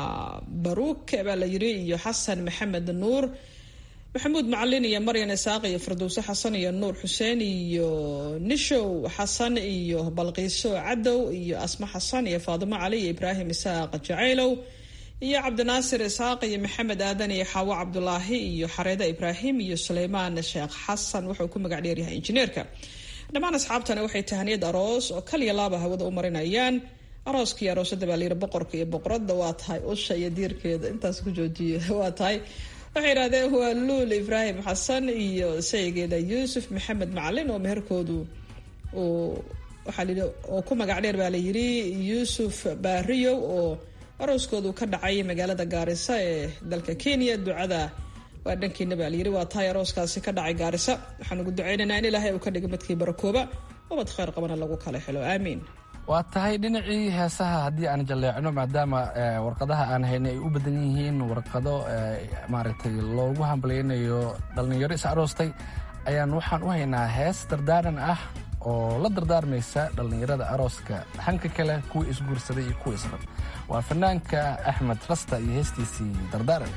baruuk baa la yidhi iyo xasan maxamed nuur maxamuud macalin iyo maryan isaaq iyo firdowse xasan iyo nuur xuseen iyo nishow xasan iyo balqiiso cadow iyo asma xasan iyo faadimo cali iyo ibraahim isaaq jacaylow iyo cabdinaasir isaaq iyo maxamed aadan iyo xaawo cabdulaahi iyo xareeda ibraahim iyo suleymaan sheekh xasan wuxuu ku magac dheeryahay injineerka dhammaan asxaabtana waxay tahaniyad aroos oo kaliya laaba hawada u marinayaan arooskii aroosada baa layidhi boqorka iyo boqoradda waa tahay usha iyo diirkeeda intaas ku joojiya waa tahay waxay yidhahdeen waa luul ibraahim xasan iyo saygeeda yuusuf maxamed macalin oo meherkoodu uu waxaa layidhi oo ku magac dheer baa layidhi yuusuf baariyow oo arooskoodu ka dhacay magaalada gaarisa ee dalka kenya ducada waa dhankiina baa layiri waa tahay arooskaasi ka dhacay gaarisa waxaan ugu ducaynaynaa in ilaahay uu ka dhiga midkii barakooba ubad khayr qabana lagu kala xilo aamiin waa tahay dhinacii heesaha haddii aan jalleecno maadaama warqadaha aan haynay ay u badan yihiin warqado maaragtay loogu hambalyaynayo dhallinyaro is aroostay ayaan waxaan u haynaa hees dardaaran ah oo la dardaarmaysa dhallinyarada arooska hanka kale kuwa isguursaday iyo kuwa isqab waa fanaanka axmed rasta iyo heestiisii dardaaran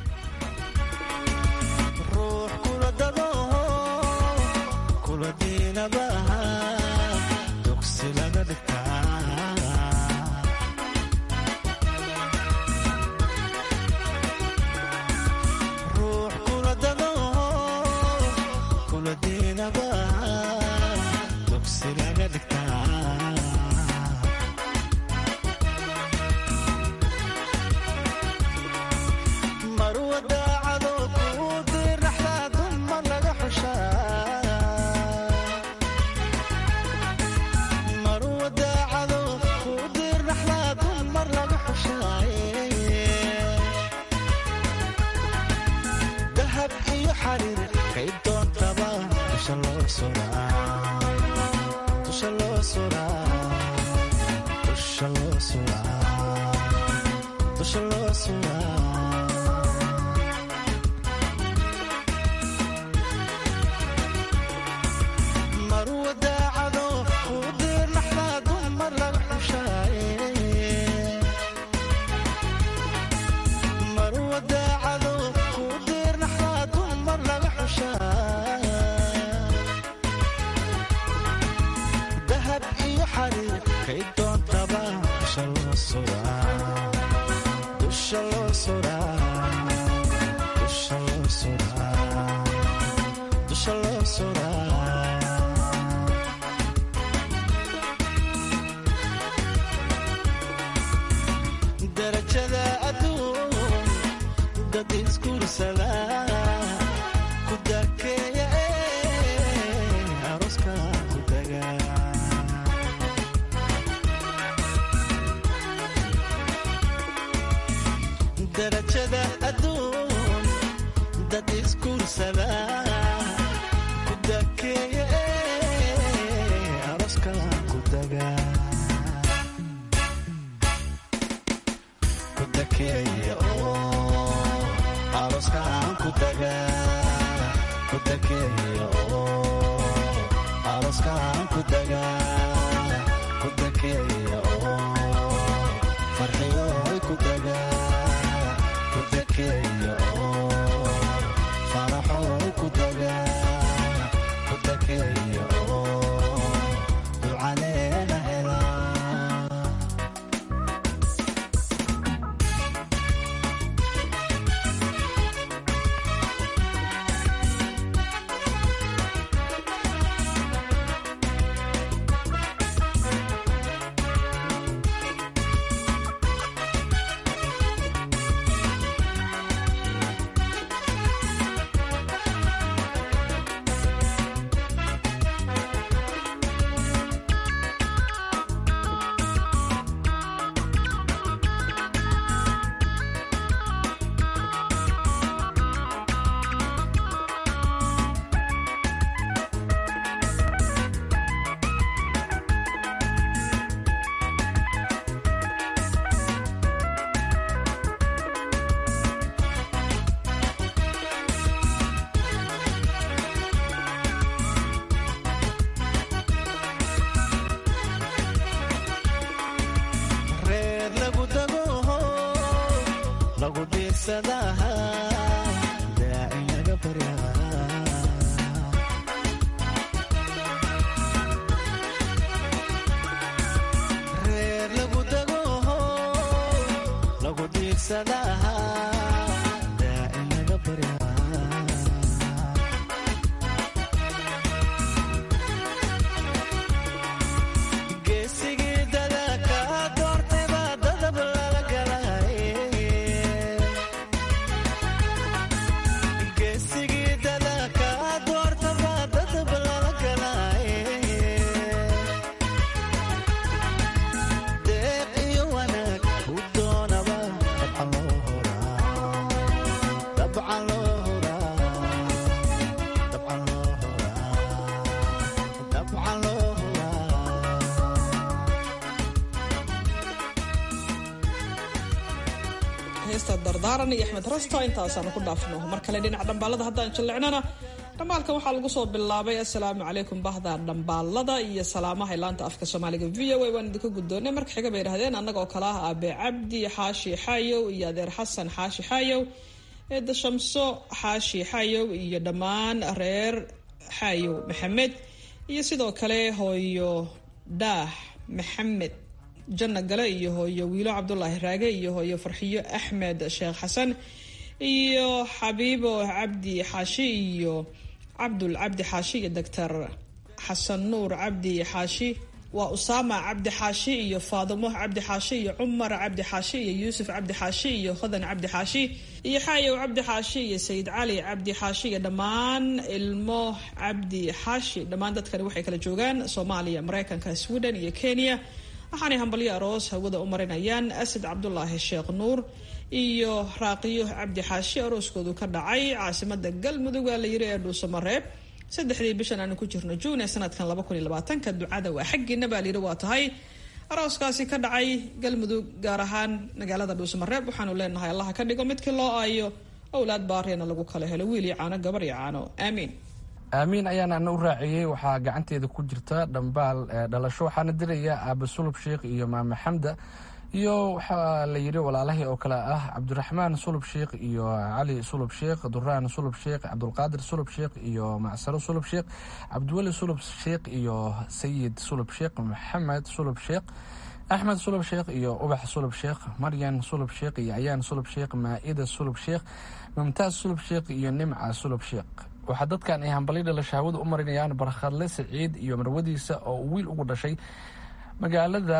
deeq iyo wanaag u doonaba dabcan loo heesta dardaaran iyo axmed rasto intaasaan ku dhaafno mar kale dhinaca dhambaalada haddaan jallicnana dhambaalkan waxaa lagu soo bilaabay assalaamu calaykum bahda dhambaalada iyo salaamaha laanta afka soomaaliga v o a waan idinka guddoonay marka xiga bay yidhahdeen annagoo kale ah aabe cabdi xaashi xaayow iyo adeer xasan xaashi xaayow eedda shamso xaashi xaayow iyo dhammaan reer xaayow maxamed iyo sidoo kale hooyo daah maxamed janna gale iyo hooyo wiilo cabdulaahi raage iyo hooyo farxiyo axmed sheekh xasan iyo xabiibo cabdi xaashi iyo cabdul cabdi xaashi iyo doctor xasan nuur cabdi xaashi waa usaama cabdi xaashi iyo faadimo cabdi xaashi iyo cumar cabdi xaashi iyo yuusuf cabdi xaashi iyo hodan cabdi xaashi iyo xaayow cabdi xaashi iyo sayid cali cabdi xaashi iyo dhammaan ilmo cabdi xaashi dhammaan dadkani waxay kala joogaan soomaaliya mareykanka sweden iyo kenya waxaanay hambalyo aroos hawada u marinayaan asad cabdulaahi sheekh nuur iyo raaqiyo cabdi xaashi arooskoodu ka dhacay caasimada galmudug waa la yiri ee dhuusamareeb saddexdii bishan aanu ku jirno juun ee sanadkan laba kun iyo labaatanka ducada waa xaggiina baa layidhi waa tahay arooskaasi ka dhacay galmudug gaar ahaan magaalada dhuusamareeb waxaanu leenahay allaha ka dhigo midkii loo aayo owlaad baariyana lagu kala helo wiil iyo caano gabar iyo caano aamiin aamiin ayaana ana u raaciyey waxaa gacanteeda ku jirta dhambaal dhalasho waxaana diraya aaba sulub sheikh iyo maame xamda iyo waxaa la yidhi walaalahii oo kale ah cabdiraxmaan sulub sheikh iyo cali sulub sheikh duraan sulub sheikh cabdulqaadir sulub sheikh iyo macsaro sulub sheikh cabdiweli sulub sheikh iyo sayid sulub sheikh maxamed sulub sheikh axmed sulub sheikh iyo ubax sulub sheikh maryan sulub sheikh iyo ayaan sulub sheikh maa-ida sulub sheikh mumtaaz sulub sheikh iyo nimca sulub sheikh waxaa dadkan ay hambalyo dhalasho hawada u marinayaan barkhadle saciid iyo marwadiisa oo uu wiil ugu dhashay magaalada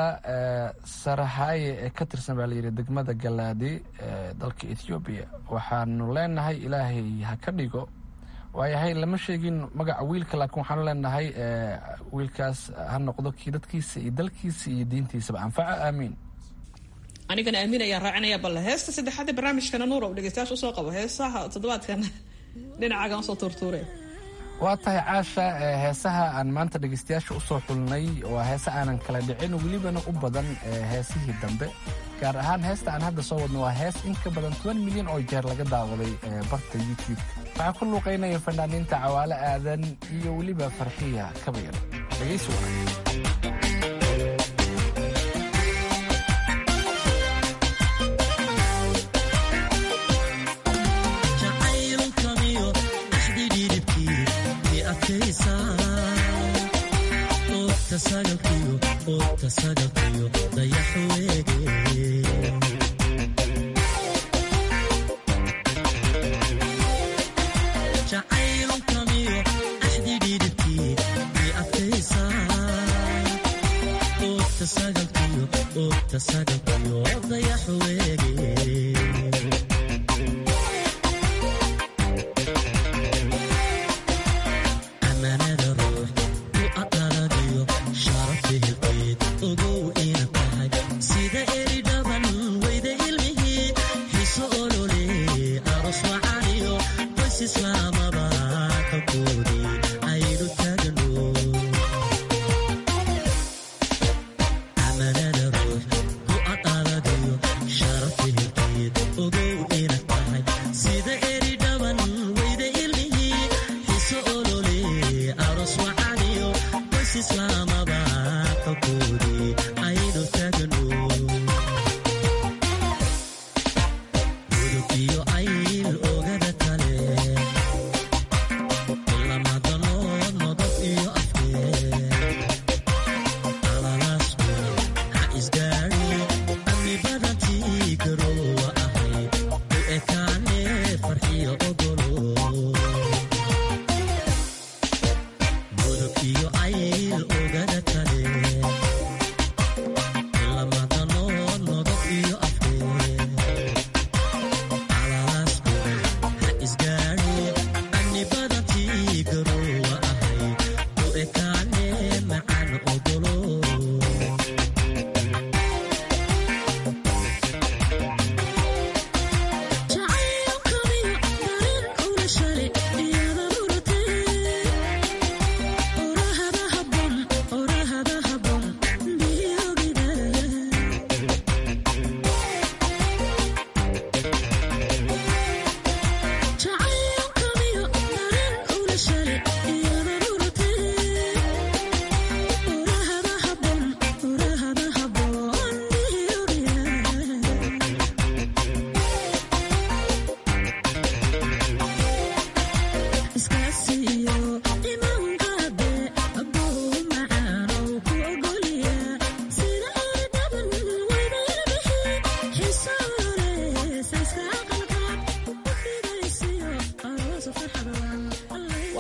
sarahaye ee ka tirsan baa layidhi degmada galaadi ee dalka ethoobiya waxaanu leenahay ilaahay ha ka dhigo waayahay lama sheegin magaca wiilka laakiin waxaanu leenahay wiilkaas ha noqdo kii dadkiisa iyo dalkiisa iyo diintiisaba anfaca aamiin anigana aamiin ayaan raacinaya balle heesta saddexaad ee barnaamijkana nuura u dhegeystayaasha usoo qabo heesaha toddobaadkan dhinacaagan usoo tuurtuure waa tahay caasha heesaha aan maanta dhegeystayaasha usoo xulnay waa heese aanan kala dhicin welibana u badan heesihii dambe gaar ahaan heesta aan hadda soo wadno waa hees in ka badan toban milyan oo jeer laga daawaday barta youtube waxaa ku luuqaynaya fanaaniinta cawaale aadan iyo weliba farxiya kabayar dhegeysi wacan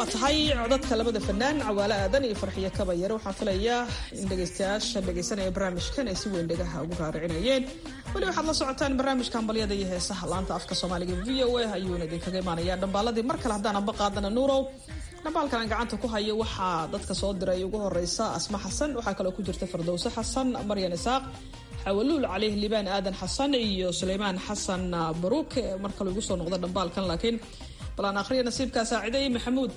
waa tahay codadka labada fanaan cawaale aadan iyo farxiyo kabayare waxaan filayaa in dhegaystayaasha dhegaysanaya barnaamijkan ay si weyn dhegaha ugu raaricinayeen weli waxaad la socotaan barnaamijka hambalyada iyo heesaha laanta afka soomaaliga v o a ayuuna idinkaga imaanaya dhambaaladii mar kale haddaan amba qaadana nuurow dhambaalkan aan gacanta ku hayo waxaa dadka soo diray ugu horeysa asma xasan waxaa kaloo ku jirta fardowse xasan maryan isaaq xawaluul calih libaan aadan xasan iyo suleymaan xasan baruuk mar kale igu soo noqda dhambaalkan laakiin balaan akhriya nasiibkaa saaciday maxamuud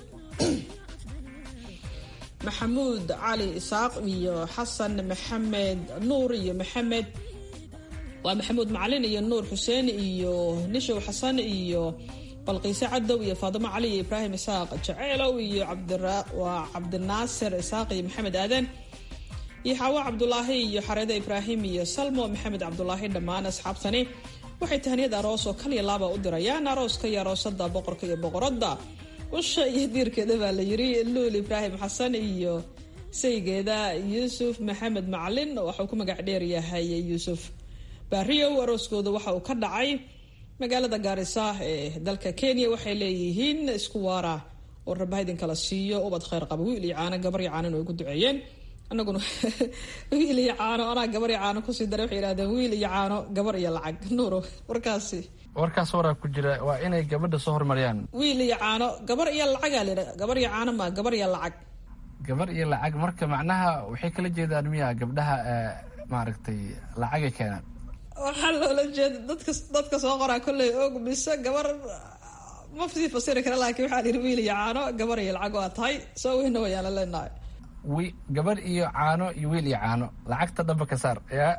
maxamuud cali isaaq iyo xasan maxamed nuur iyo maxamed waa maxamuud macalin iyo nuur xuseen iyo nishow xasan iyo balqiise cadow iyo faadimo cali iyo ibraahim isaaq jaceylow iyo waa cabdinaasir isaaq iyo maxamed aadan iyo xaawo cabdulaahi iyo xareedo ibraahim iyo salmo maxamed cabdulaahi dhammaan asxaabtani waxay tahniyad aroos oo kaliya laaba u dirayaan arooska iyo aroosada boqorka iyo boqoradda usha iyo diirkeeda baa la yiri luul ibraahim xasan iyo saygeeda yuusuf maxamed macalin waxauu ku magac dheer yahay yuusuf baariyow arooskooda waxa uu ka dhacay magaalada gaarisa ee dalka kenya waxay leeyihiin isku waara oo rabaha idinkala siiyo ubad kheyr qaba wiil iyo caano gabar iyo caanan ay ugu duceeyeen anaguna wiil iyo caano anaa gabar iyo caano kusii daray waxay yidhahdeen wiil iyo caano gabar iyo lacag nuuro warkaasi warkaas waraa ku jira waa inay gabadha soo hormariyaan wiil iyo caano gabar iyo lacagaa la yidhaha gabar iyo caano ma gabar iyo lacag gabar iyo lacag marka macnaha waxay kala jeedaan miya gabdhaha maaragtay lacagay keenaan waxaa loola jeeda dadka dadka soo qoraa kolley og mise gabar ma sii fasiri kara laakiin waxaa la yidhi wiil iyo caano gabar iyo lacag waa tahay soo weyna wayaala leenahay wi gabar iyo caano iyo wiil iyo caano lacagta dhamba ka saar yaa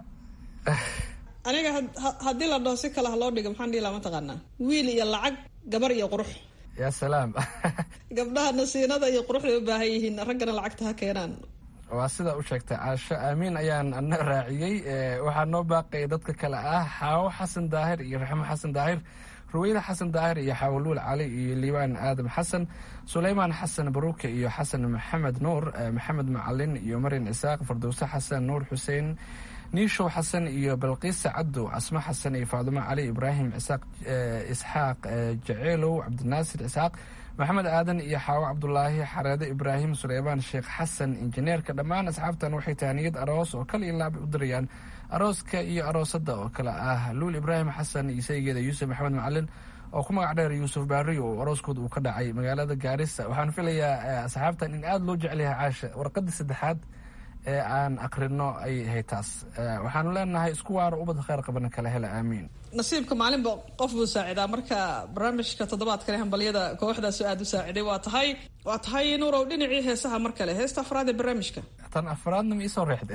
aniga haddii la dhaho si kale ha loo dhigo maxaan dhihi laha mataqaanaa wiil iyo lacag gabar iyo qurux yaa salaam gabdhaha nasiinada iyo quruxday u baahan yihiin raggana lacagta ha keenaan waa sidaa u sheegtay caasho aamiin ayaan ana raaciyey waxaa noo baaqaya dadka kale ah xaawo xasan daahir iyo raxmo xasan daahir ruweyne xasan daahir iyo xawaluul cali iyo liibaan aadam xasan suleymaan xasan baruuke iyo xasan maxamed nuur maxamed macalin iyo maryan isaaq fardowse xasan nuur xuseen niishow xasan iyo balqiisa cadow casmo xasan iyo faadimo cali ibraahim isaaq isxaaq jaceelow cabdinaasir isaaq maxamed aadan iyo xaawo cabdulaahi xareede ibraahim suleymaan sheekh xasan injineerka dhammaan asxaabtan waxay tahaniyad aroos oo kal iyo laab u dirayaan arooska iyo aroosada oo kale ah luul ibraahim xasan iyo saygeeda yuusuf maxamed macalin oo ku magac dheer yuusuf baariyo oo arooskooda uu ka dhacay magaalada gaarisa waxaan filayaa asxaabtan in aada loo jecelyahay caasha warqadii saddexaad ee aan akrino ay ahay taas waxaanu leenahay isku waaro ubad kheyr qabana kala hela aamiin nasiibka maalinba qof buu saacidaa marka barnaamijka toddobaadkane hambalyada kooxdaasu aada u saaciday waa tahay waa tahay nuurow dhinacii heesaha mar kale heesta afraad ee barnaamijka tan afraadna ma iisoo reexde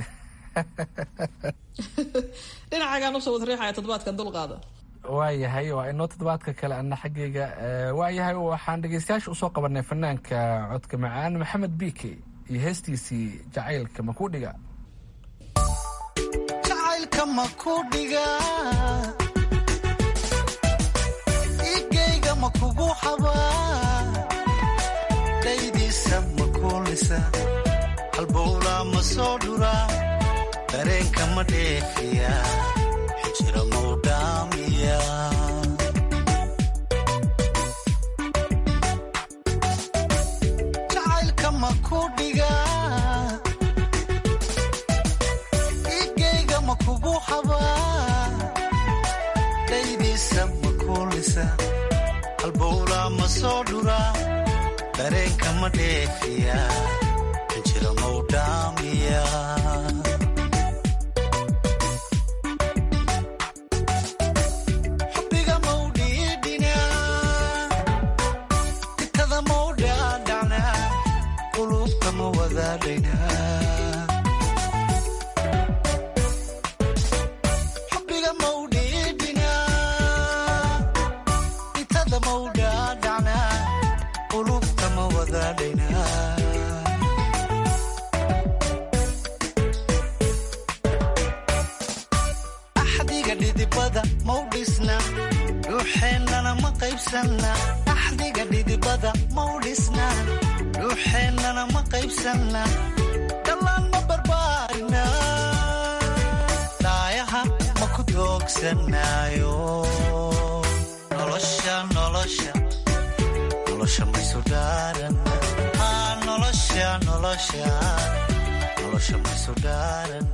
dhinacagaan usoo wad riixaya toddobaadkan dulqaada waayahay waa inoo toddobaadka kale ana xaggayga waayahay waxaan dhegeystayaasha usoo qabanay fanaanka codka macaan maxamed bike iyo heestiisii jacaylka makudhiga jacaylka makudhiga igayga makugu xabaa daydiisa makuulisa halbowlaa ma soo dhuraa dareenka ma dheefiya xijira mau dhaamiya jacaylka makudhiga igayga makugu xabaa daydiisa makuulisa halbowlaa ma soo dhuraa dareenka ma dheefiya xijira mau dhaamiya xubbiga mawdhiidhina itada mawdhaadhacna qulubta ma wadaadhayna axdiga dhidibada mawdhisna dhuuxeennana ma qaybsanna axdiga dhidibada mawdhisna dhuuxeennana ma qaybsanna dhallaan ma barbaarina dhaayaha ma ku doogsanaayo nolosha nolosha nolosha maysu dhaaranna nolosha nolosha maysu dhaaran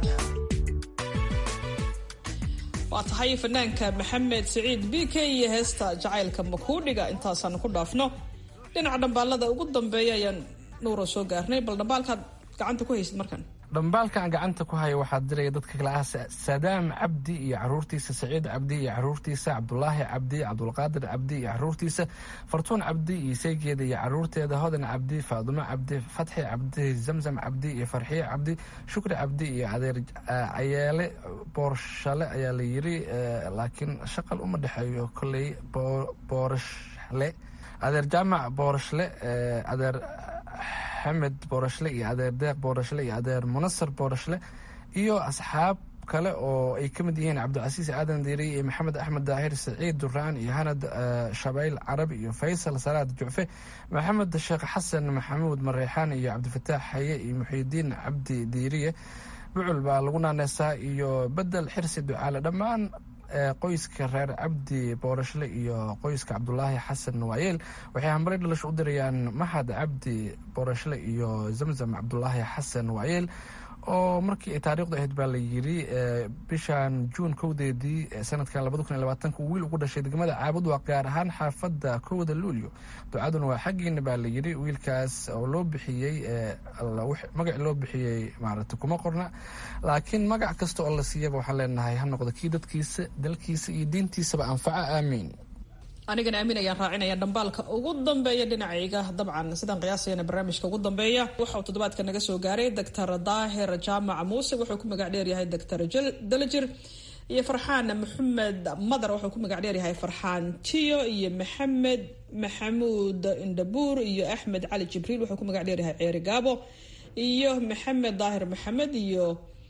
waa tahay fanaanka maxamed siciid b k iyo heesta jacaylka makuudhiga intaasaan ku dhaafno dhinaca dhambaalada ugu dambeeya ayaan nuura soo gaarnay bal dhambaalkaad gacanta ku haysid markan dhambaalka aan gacanta ku hayo waxaa diraya dadka kale ah saadaam cabdi iyo caruurtiisa saciid cabdi iyo caruurtiisa cabdulaahi cabdi cabdulqaadir cabdi iyo caruurtiisa fartuun cabdi iyo seegeeda iyo caruurteeda hodan cabdi faadumo cabdi fatxi cabdi zamzam cabdi iyo farxiye cabdi shukri cabdi iyo adeer cayeele boorshale ayaa la yiri laakiin shaqal uma dhexeeyo kolley boorashle adeer jaamac boorashle adeer xamed boorashle iyo adeer deeq boorashle iyo adeer munasar boorashle iyo asxaab kale oo ay ka mid yihiin cabdicasiis aadan diiriy iyo maxamed axmed daahir saciid duraan iyo hanad shabayl carabi iyo faysal salaad jucfe maxamed sheekh xasan maxamuud mareexaan iyo cabdifataax haye iyo muxiidiin cabdi diiriye bucul baa lagu naaneysaa iyo bedel xirsi ducaale dhammaan qoyska reer cabdi boorashle iyo qoyska cabdulaahi xasan waayeel waxay hambare dhalasho u dirayaan mahad cabdi boorashle iyo zamzam cabdulaahi xasan waayeel oo markii ay taariikhdu ahayd baa la yiri bishan juun kowdeedii sanadkan labada kun iyo labaatanka wiil ugu dhashay degmada caabud waa gaar ahaan xaafadda kowda luulyo ducaduna waa xaggiina baa la yiri wiilkaas oo loo bixiyey magac loo bixiyey maaragta kuma qorna laakiin magac kasta oo la siiyaba waxaan leenahay ha noqdo kii dadkiisa dalkiisa iyo diintiisaba anfaca aamiin anigana aamin ayaan raacinaya dhambaalka ugu dambeeya dhinacayga dabcan sidaan qiyaasayana barnaamijka ugu dambeeya waxauu toddobaadka naga soo gaaray doctor daahir jaamac muuse wuxuu ku magac dheeryahay doctor dalajir iyo farxaan maxamed madar wuxuu ku magac dheeryahay farxaan tiyo iyo maxamed maxamuud indhabuur iyo axmed cali jibriil wuxuu ku magac dheeryahay ceeri gaabo iyo maxamed daahir maxamed iyo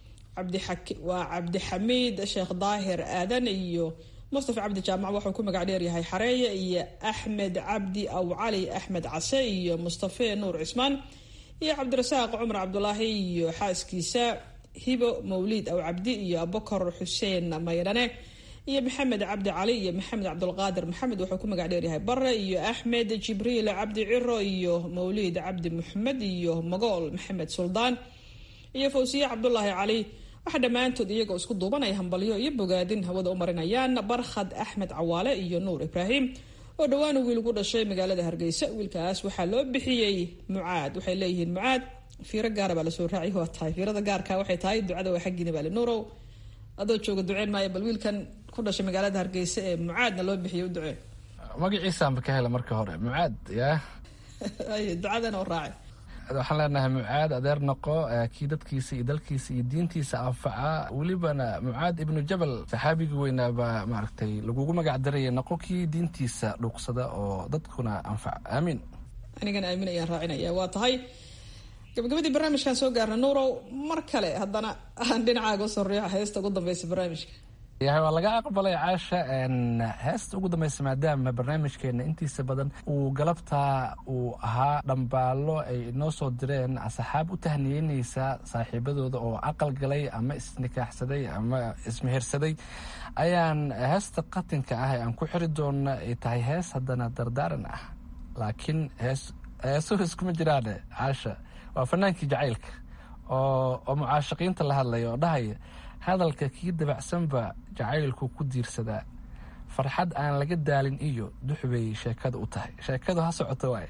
waa cabdixamiid sheekh daahir aadan iyo mustafa cabdi jaamac wuxuu ku magac dheeryahay xareeye iyo axmed cabdi aw cali axmed case iyo mustafe nuur cismaan iyo cabdirasaaq cumar cabdulaahi iyo xaaskiisa hibo mawliid aw cabdi iyo abukar xuseen maydhane iyo maxamed cabdi cali iyo maxamed cabdulqaadir maxamed wuxuu ku magac dheeryahay bare iyo axmed jibriil cabdi ciro iyo mawliid cabdi muxamed iyo magool maxamed suldaan iyo fawsiye cabdulaahi cali waxaa dhammaantood iyagoo isku duubanaya hambalyo iyo bogaadin hawada u marinayaan barkhad axmed cawaale iyo nuur ibraahim oo dhowaan wiil ugu dhashay magaalada hargeysa wiilkaas waxaa loo bixiyey mucaad waxay leeyihiin mucaad fiiro gaara baa lasoo raaciy waa tahay fiirada gaarka waxay tahay ducada waa xaggiina baali nuurow adoo jooga duceen maayo bal wiilkan ku dhashay magaalada hargeysa ee mucaadna loo bixiyay u ducee magaciisaanba ka hela marka hore mucaad yaa ducadana u raaci waxaan leenahay mucaad adeer noqo kii dadkiisa iyo dalkiisa iyo diintiisa anfaca welibana mucaad ibnu jabal saxaabigii weynaabaa maaragtay lagugu magac daraya noqo kii diintiisa dhuuqsada oo dadkuna anfaca aamiin anigana aamin ayaan raacinaya waa tahay gabagabadii barnaamijkan soo gaarna nuurow mar kale haddana aan dhinacaaga usoo riixo heesta ugu dambeysa barnaamijka yahay waa laga aqbalay caasha heesta ugu dambeysa maadaama barnaamijkeena intiisa badan uu galabtaa uu ahaa dhambaalo ay inoo soo direen asxaab u tahniyeyneysa saaxiibadooda oo aqal galay ama isnikaaxsaday ama ismehersaday ayaan heesta qatinka ah ee aan ku xiri doona ay tahay hees haddana dardaaran ah laakiin hees heesuhu iskuma jiraane caasha waa fanaankii jacaylka oo oo mucaashaqiinta la hadlaya oo dhahaya hadalka kii dabacsanba jacaylku ku diirsadaa farxad aan laga daalin iyo duxbay sheekada u tahay sheekadu ha socoto waay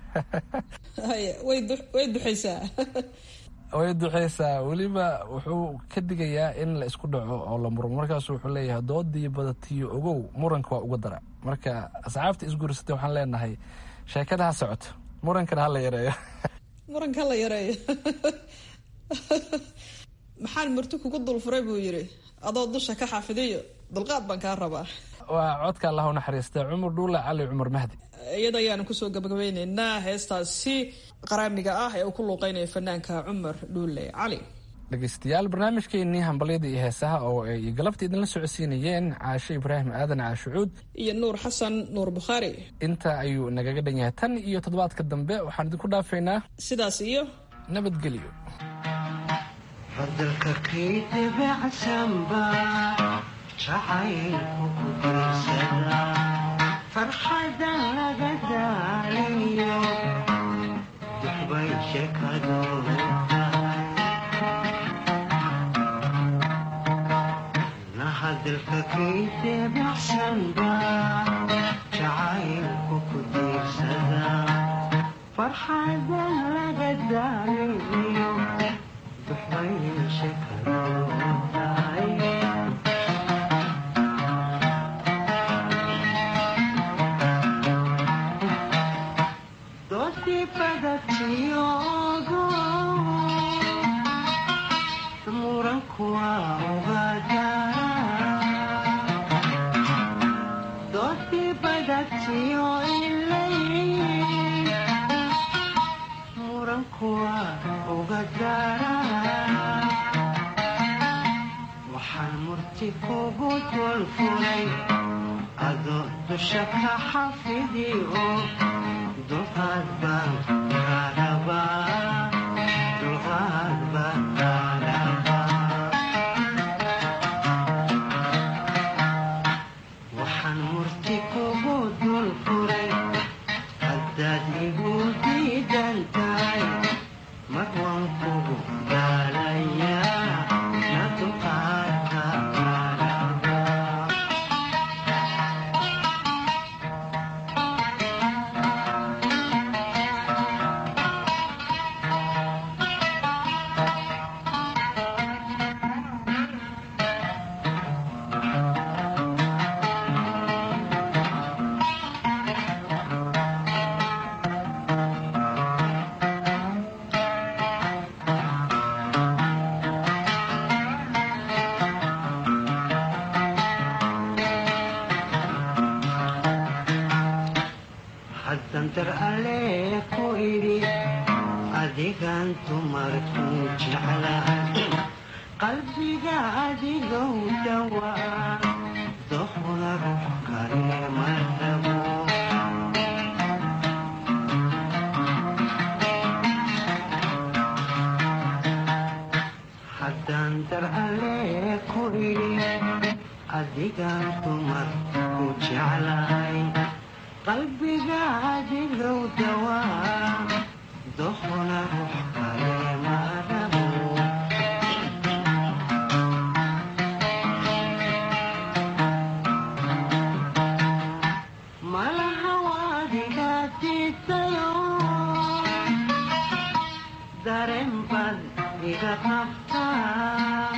way duxaysaa way duxaysaa weliba wuxuu ka digayaa in la isku dhaco oo la murmo markaasu wuxuu leeyahay doodii badatiyo ogow muranka waa uga dara marka asxaabta isguursatay waxaan leenahay sheekada ha socoto murankana ha la yareeyo muranka ha la yareeyo maxaan murti kugu dulfuray buu yidhi adoo dusha ka xafidiyo dulqaad baan kaa rabaa waa codka allah u naxariista cumar dhuula cali cumar mahdi iyada ayaanu kusoo gabagabeyneynaa heestaasi qaraamiga ah ee uu ku luuqeynaya fanaanka cumar dhuule cali dhegeystayaal barnaamijkeenii hambalyada iyo heesaha oo ay galabta idinla socodsiinayeen caashe ibraahim aadan caashucuud iyo nuur xasan nuur bukhaari inta ayuu nagaga dhan yahay tan iyo toddobaadka dambe waxaan idinku dhaafaynaa sidaas iyo nabadgelyo fadalka kii dabacsanba jacaylku ku diirsada farxadan laga daalayo bay sheekadu tahay nahadalka kaydee baxsanba jacaylku ku diirsada farxadan laga daaliyo duxbay sheekadu tahay doodii badatiyogo muranku waa ogaadara doodii badatiyo ilay muranku waa ogaadara waxaan murti kugu dulfulay adoo dusha ka xafidiyo dulqaad baan kaarabaa dulqaad baan kaarabaa waxaan murti kugu dul furay haddaad igu diidan tahay mar waan kugu daalayaa na dulqaadka kaarabaa haddan dar alle ku idhi adigan dumarku jeclahay qalbiga adigow dhawaa doqda ruux kale ma rabo haddaan dar alle ku idhi adigan dumarku jeclahay qalbiga adigow dawaa doqna ruux kale ma rabo malaha waadiga diidayo dareen baad iga qabtaa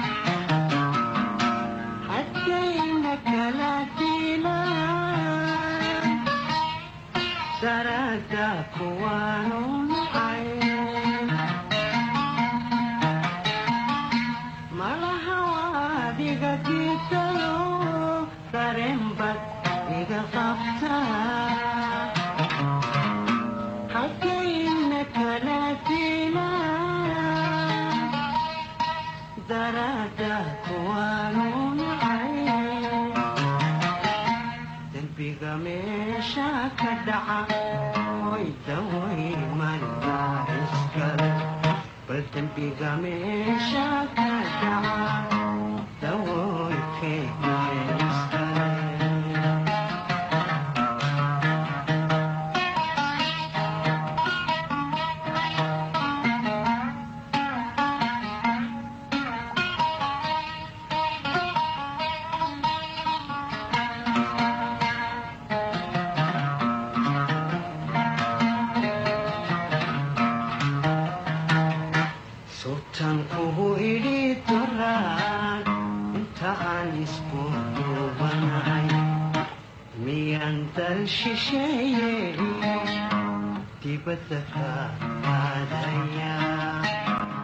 haddayna kala diilaan darada kuwaanu nacay malaha waadiga diidayo dareen bad iga qabtaa haddayna kala diilaan darada kuwaanu nacay dembiga meesha ka dhaca hoy daway malbaa iskale bal dembiga meesha ka dhaca dawoy keena iskale sultan kugu idhi duraan inta aan isku duubanahay miyaan dal shisheeye dibadda ka aadaya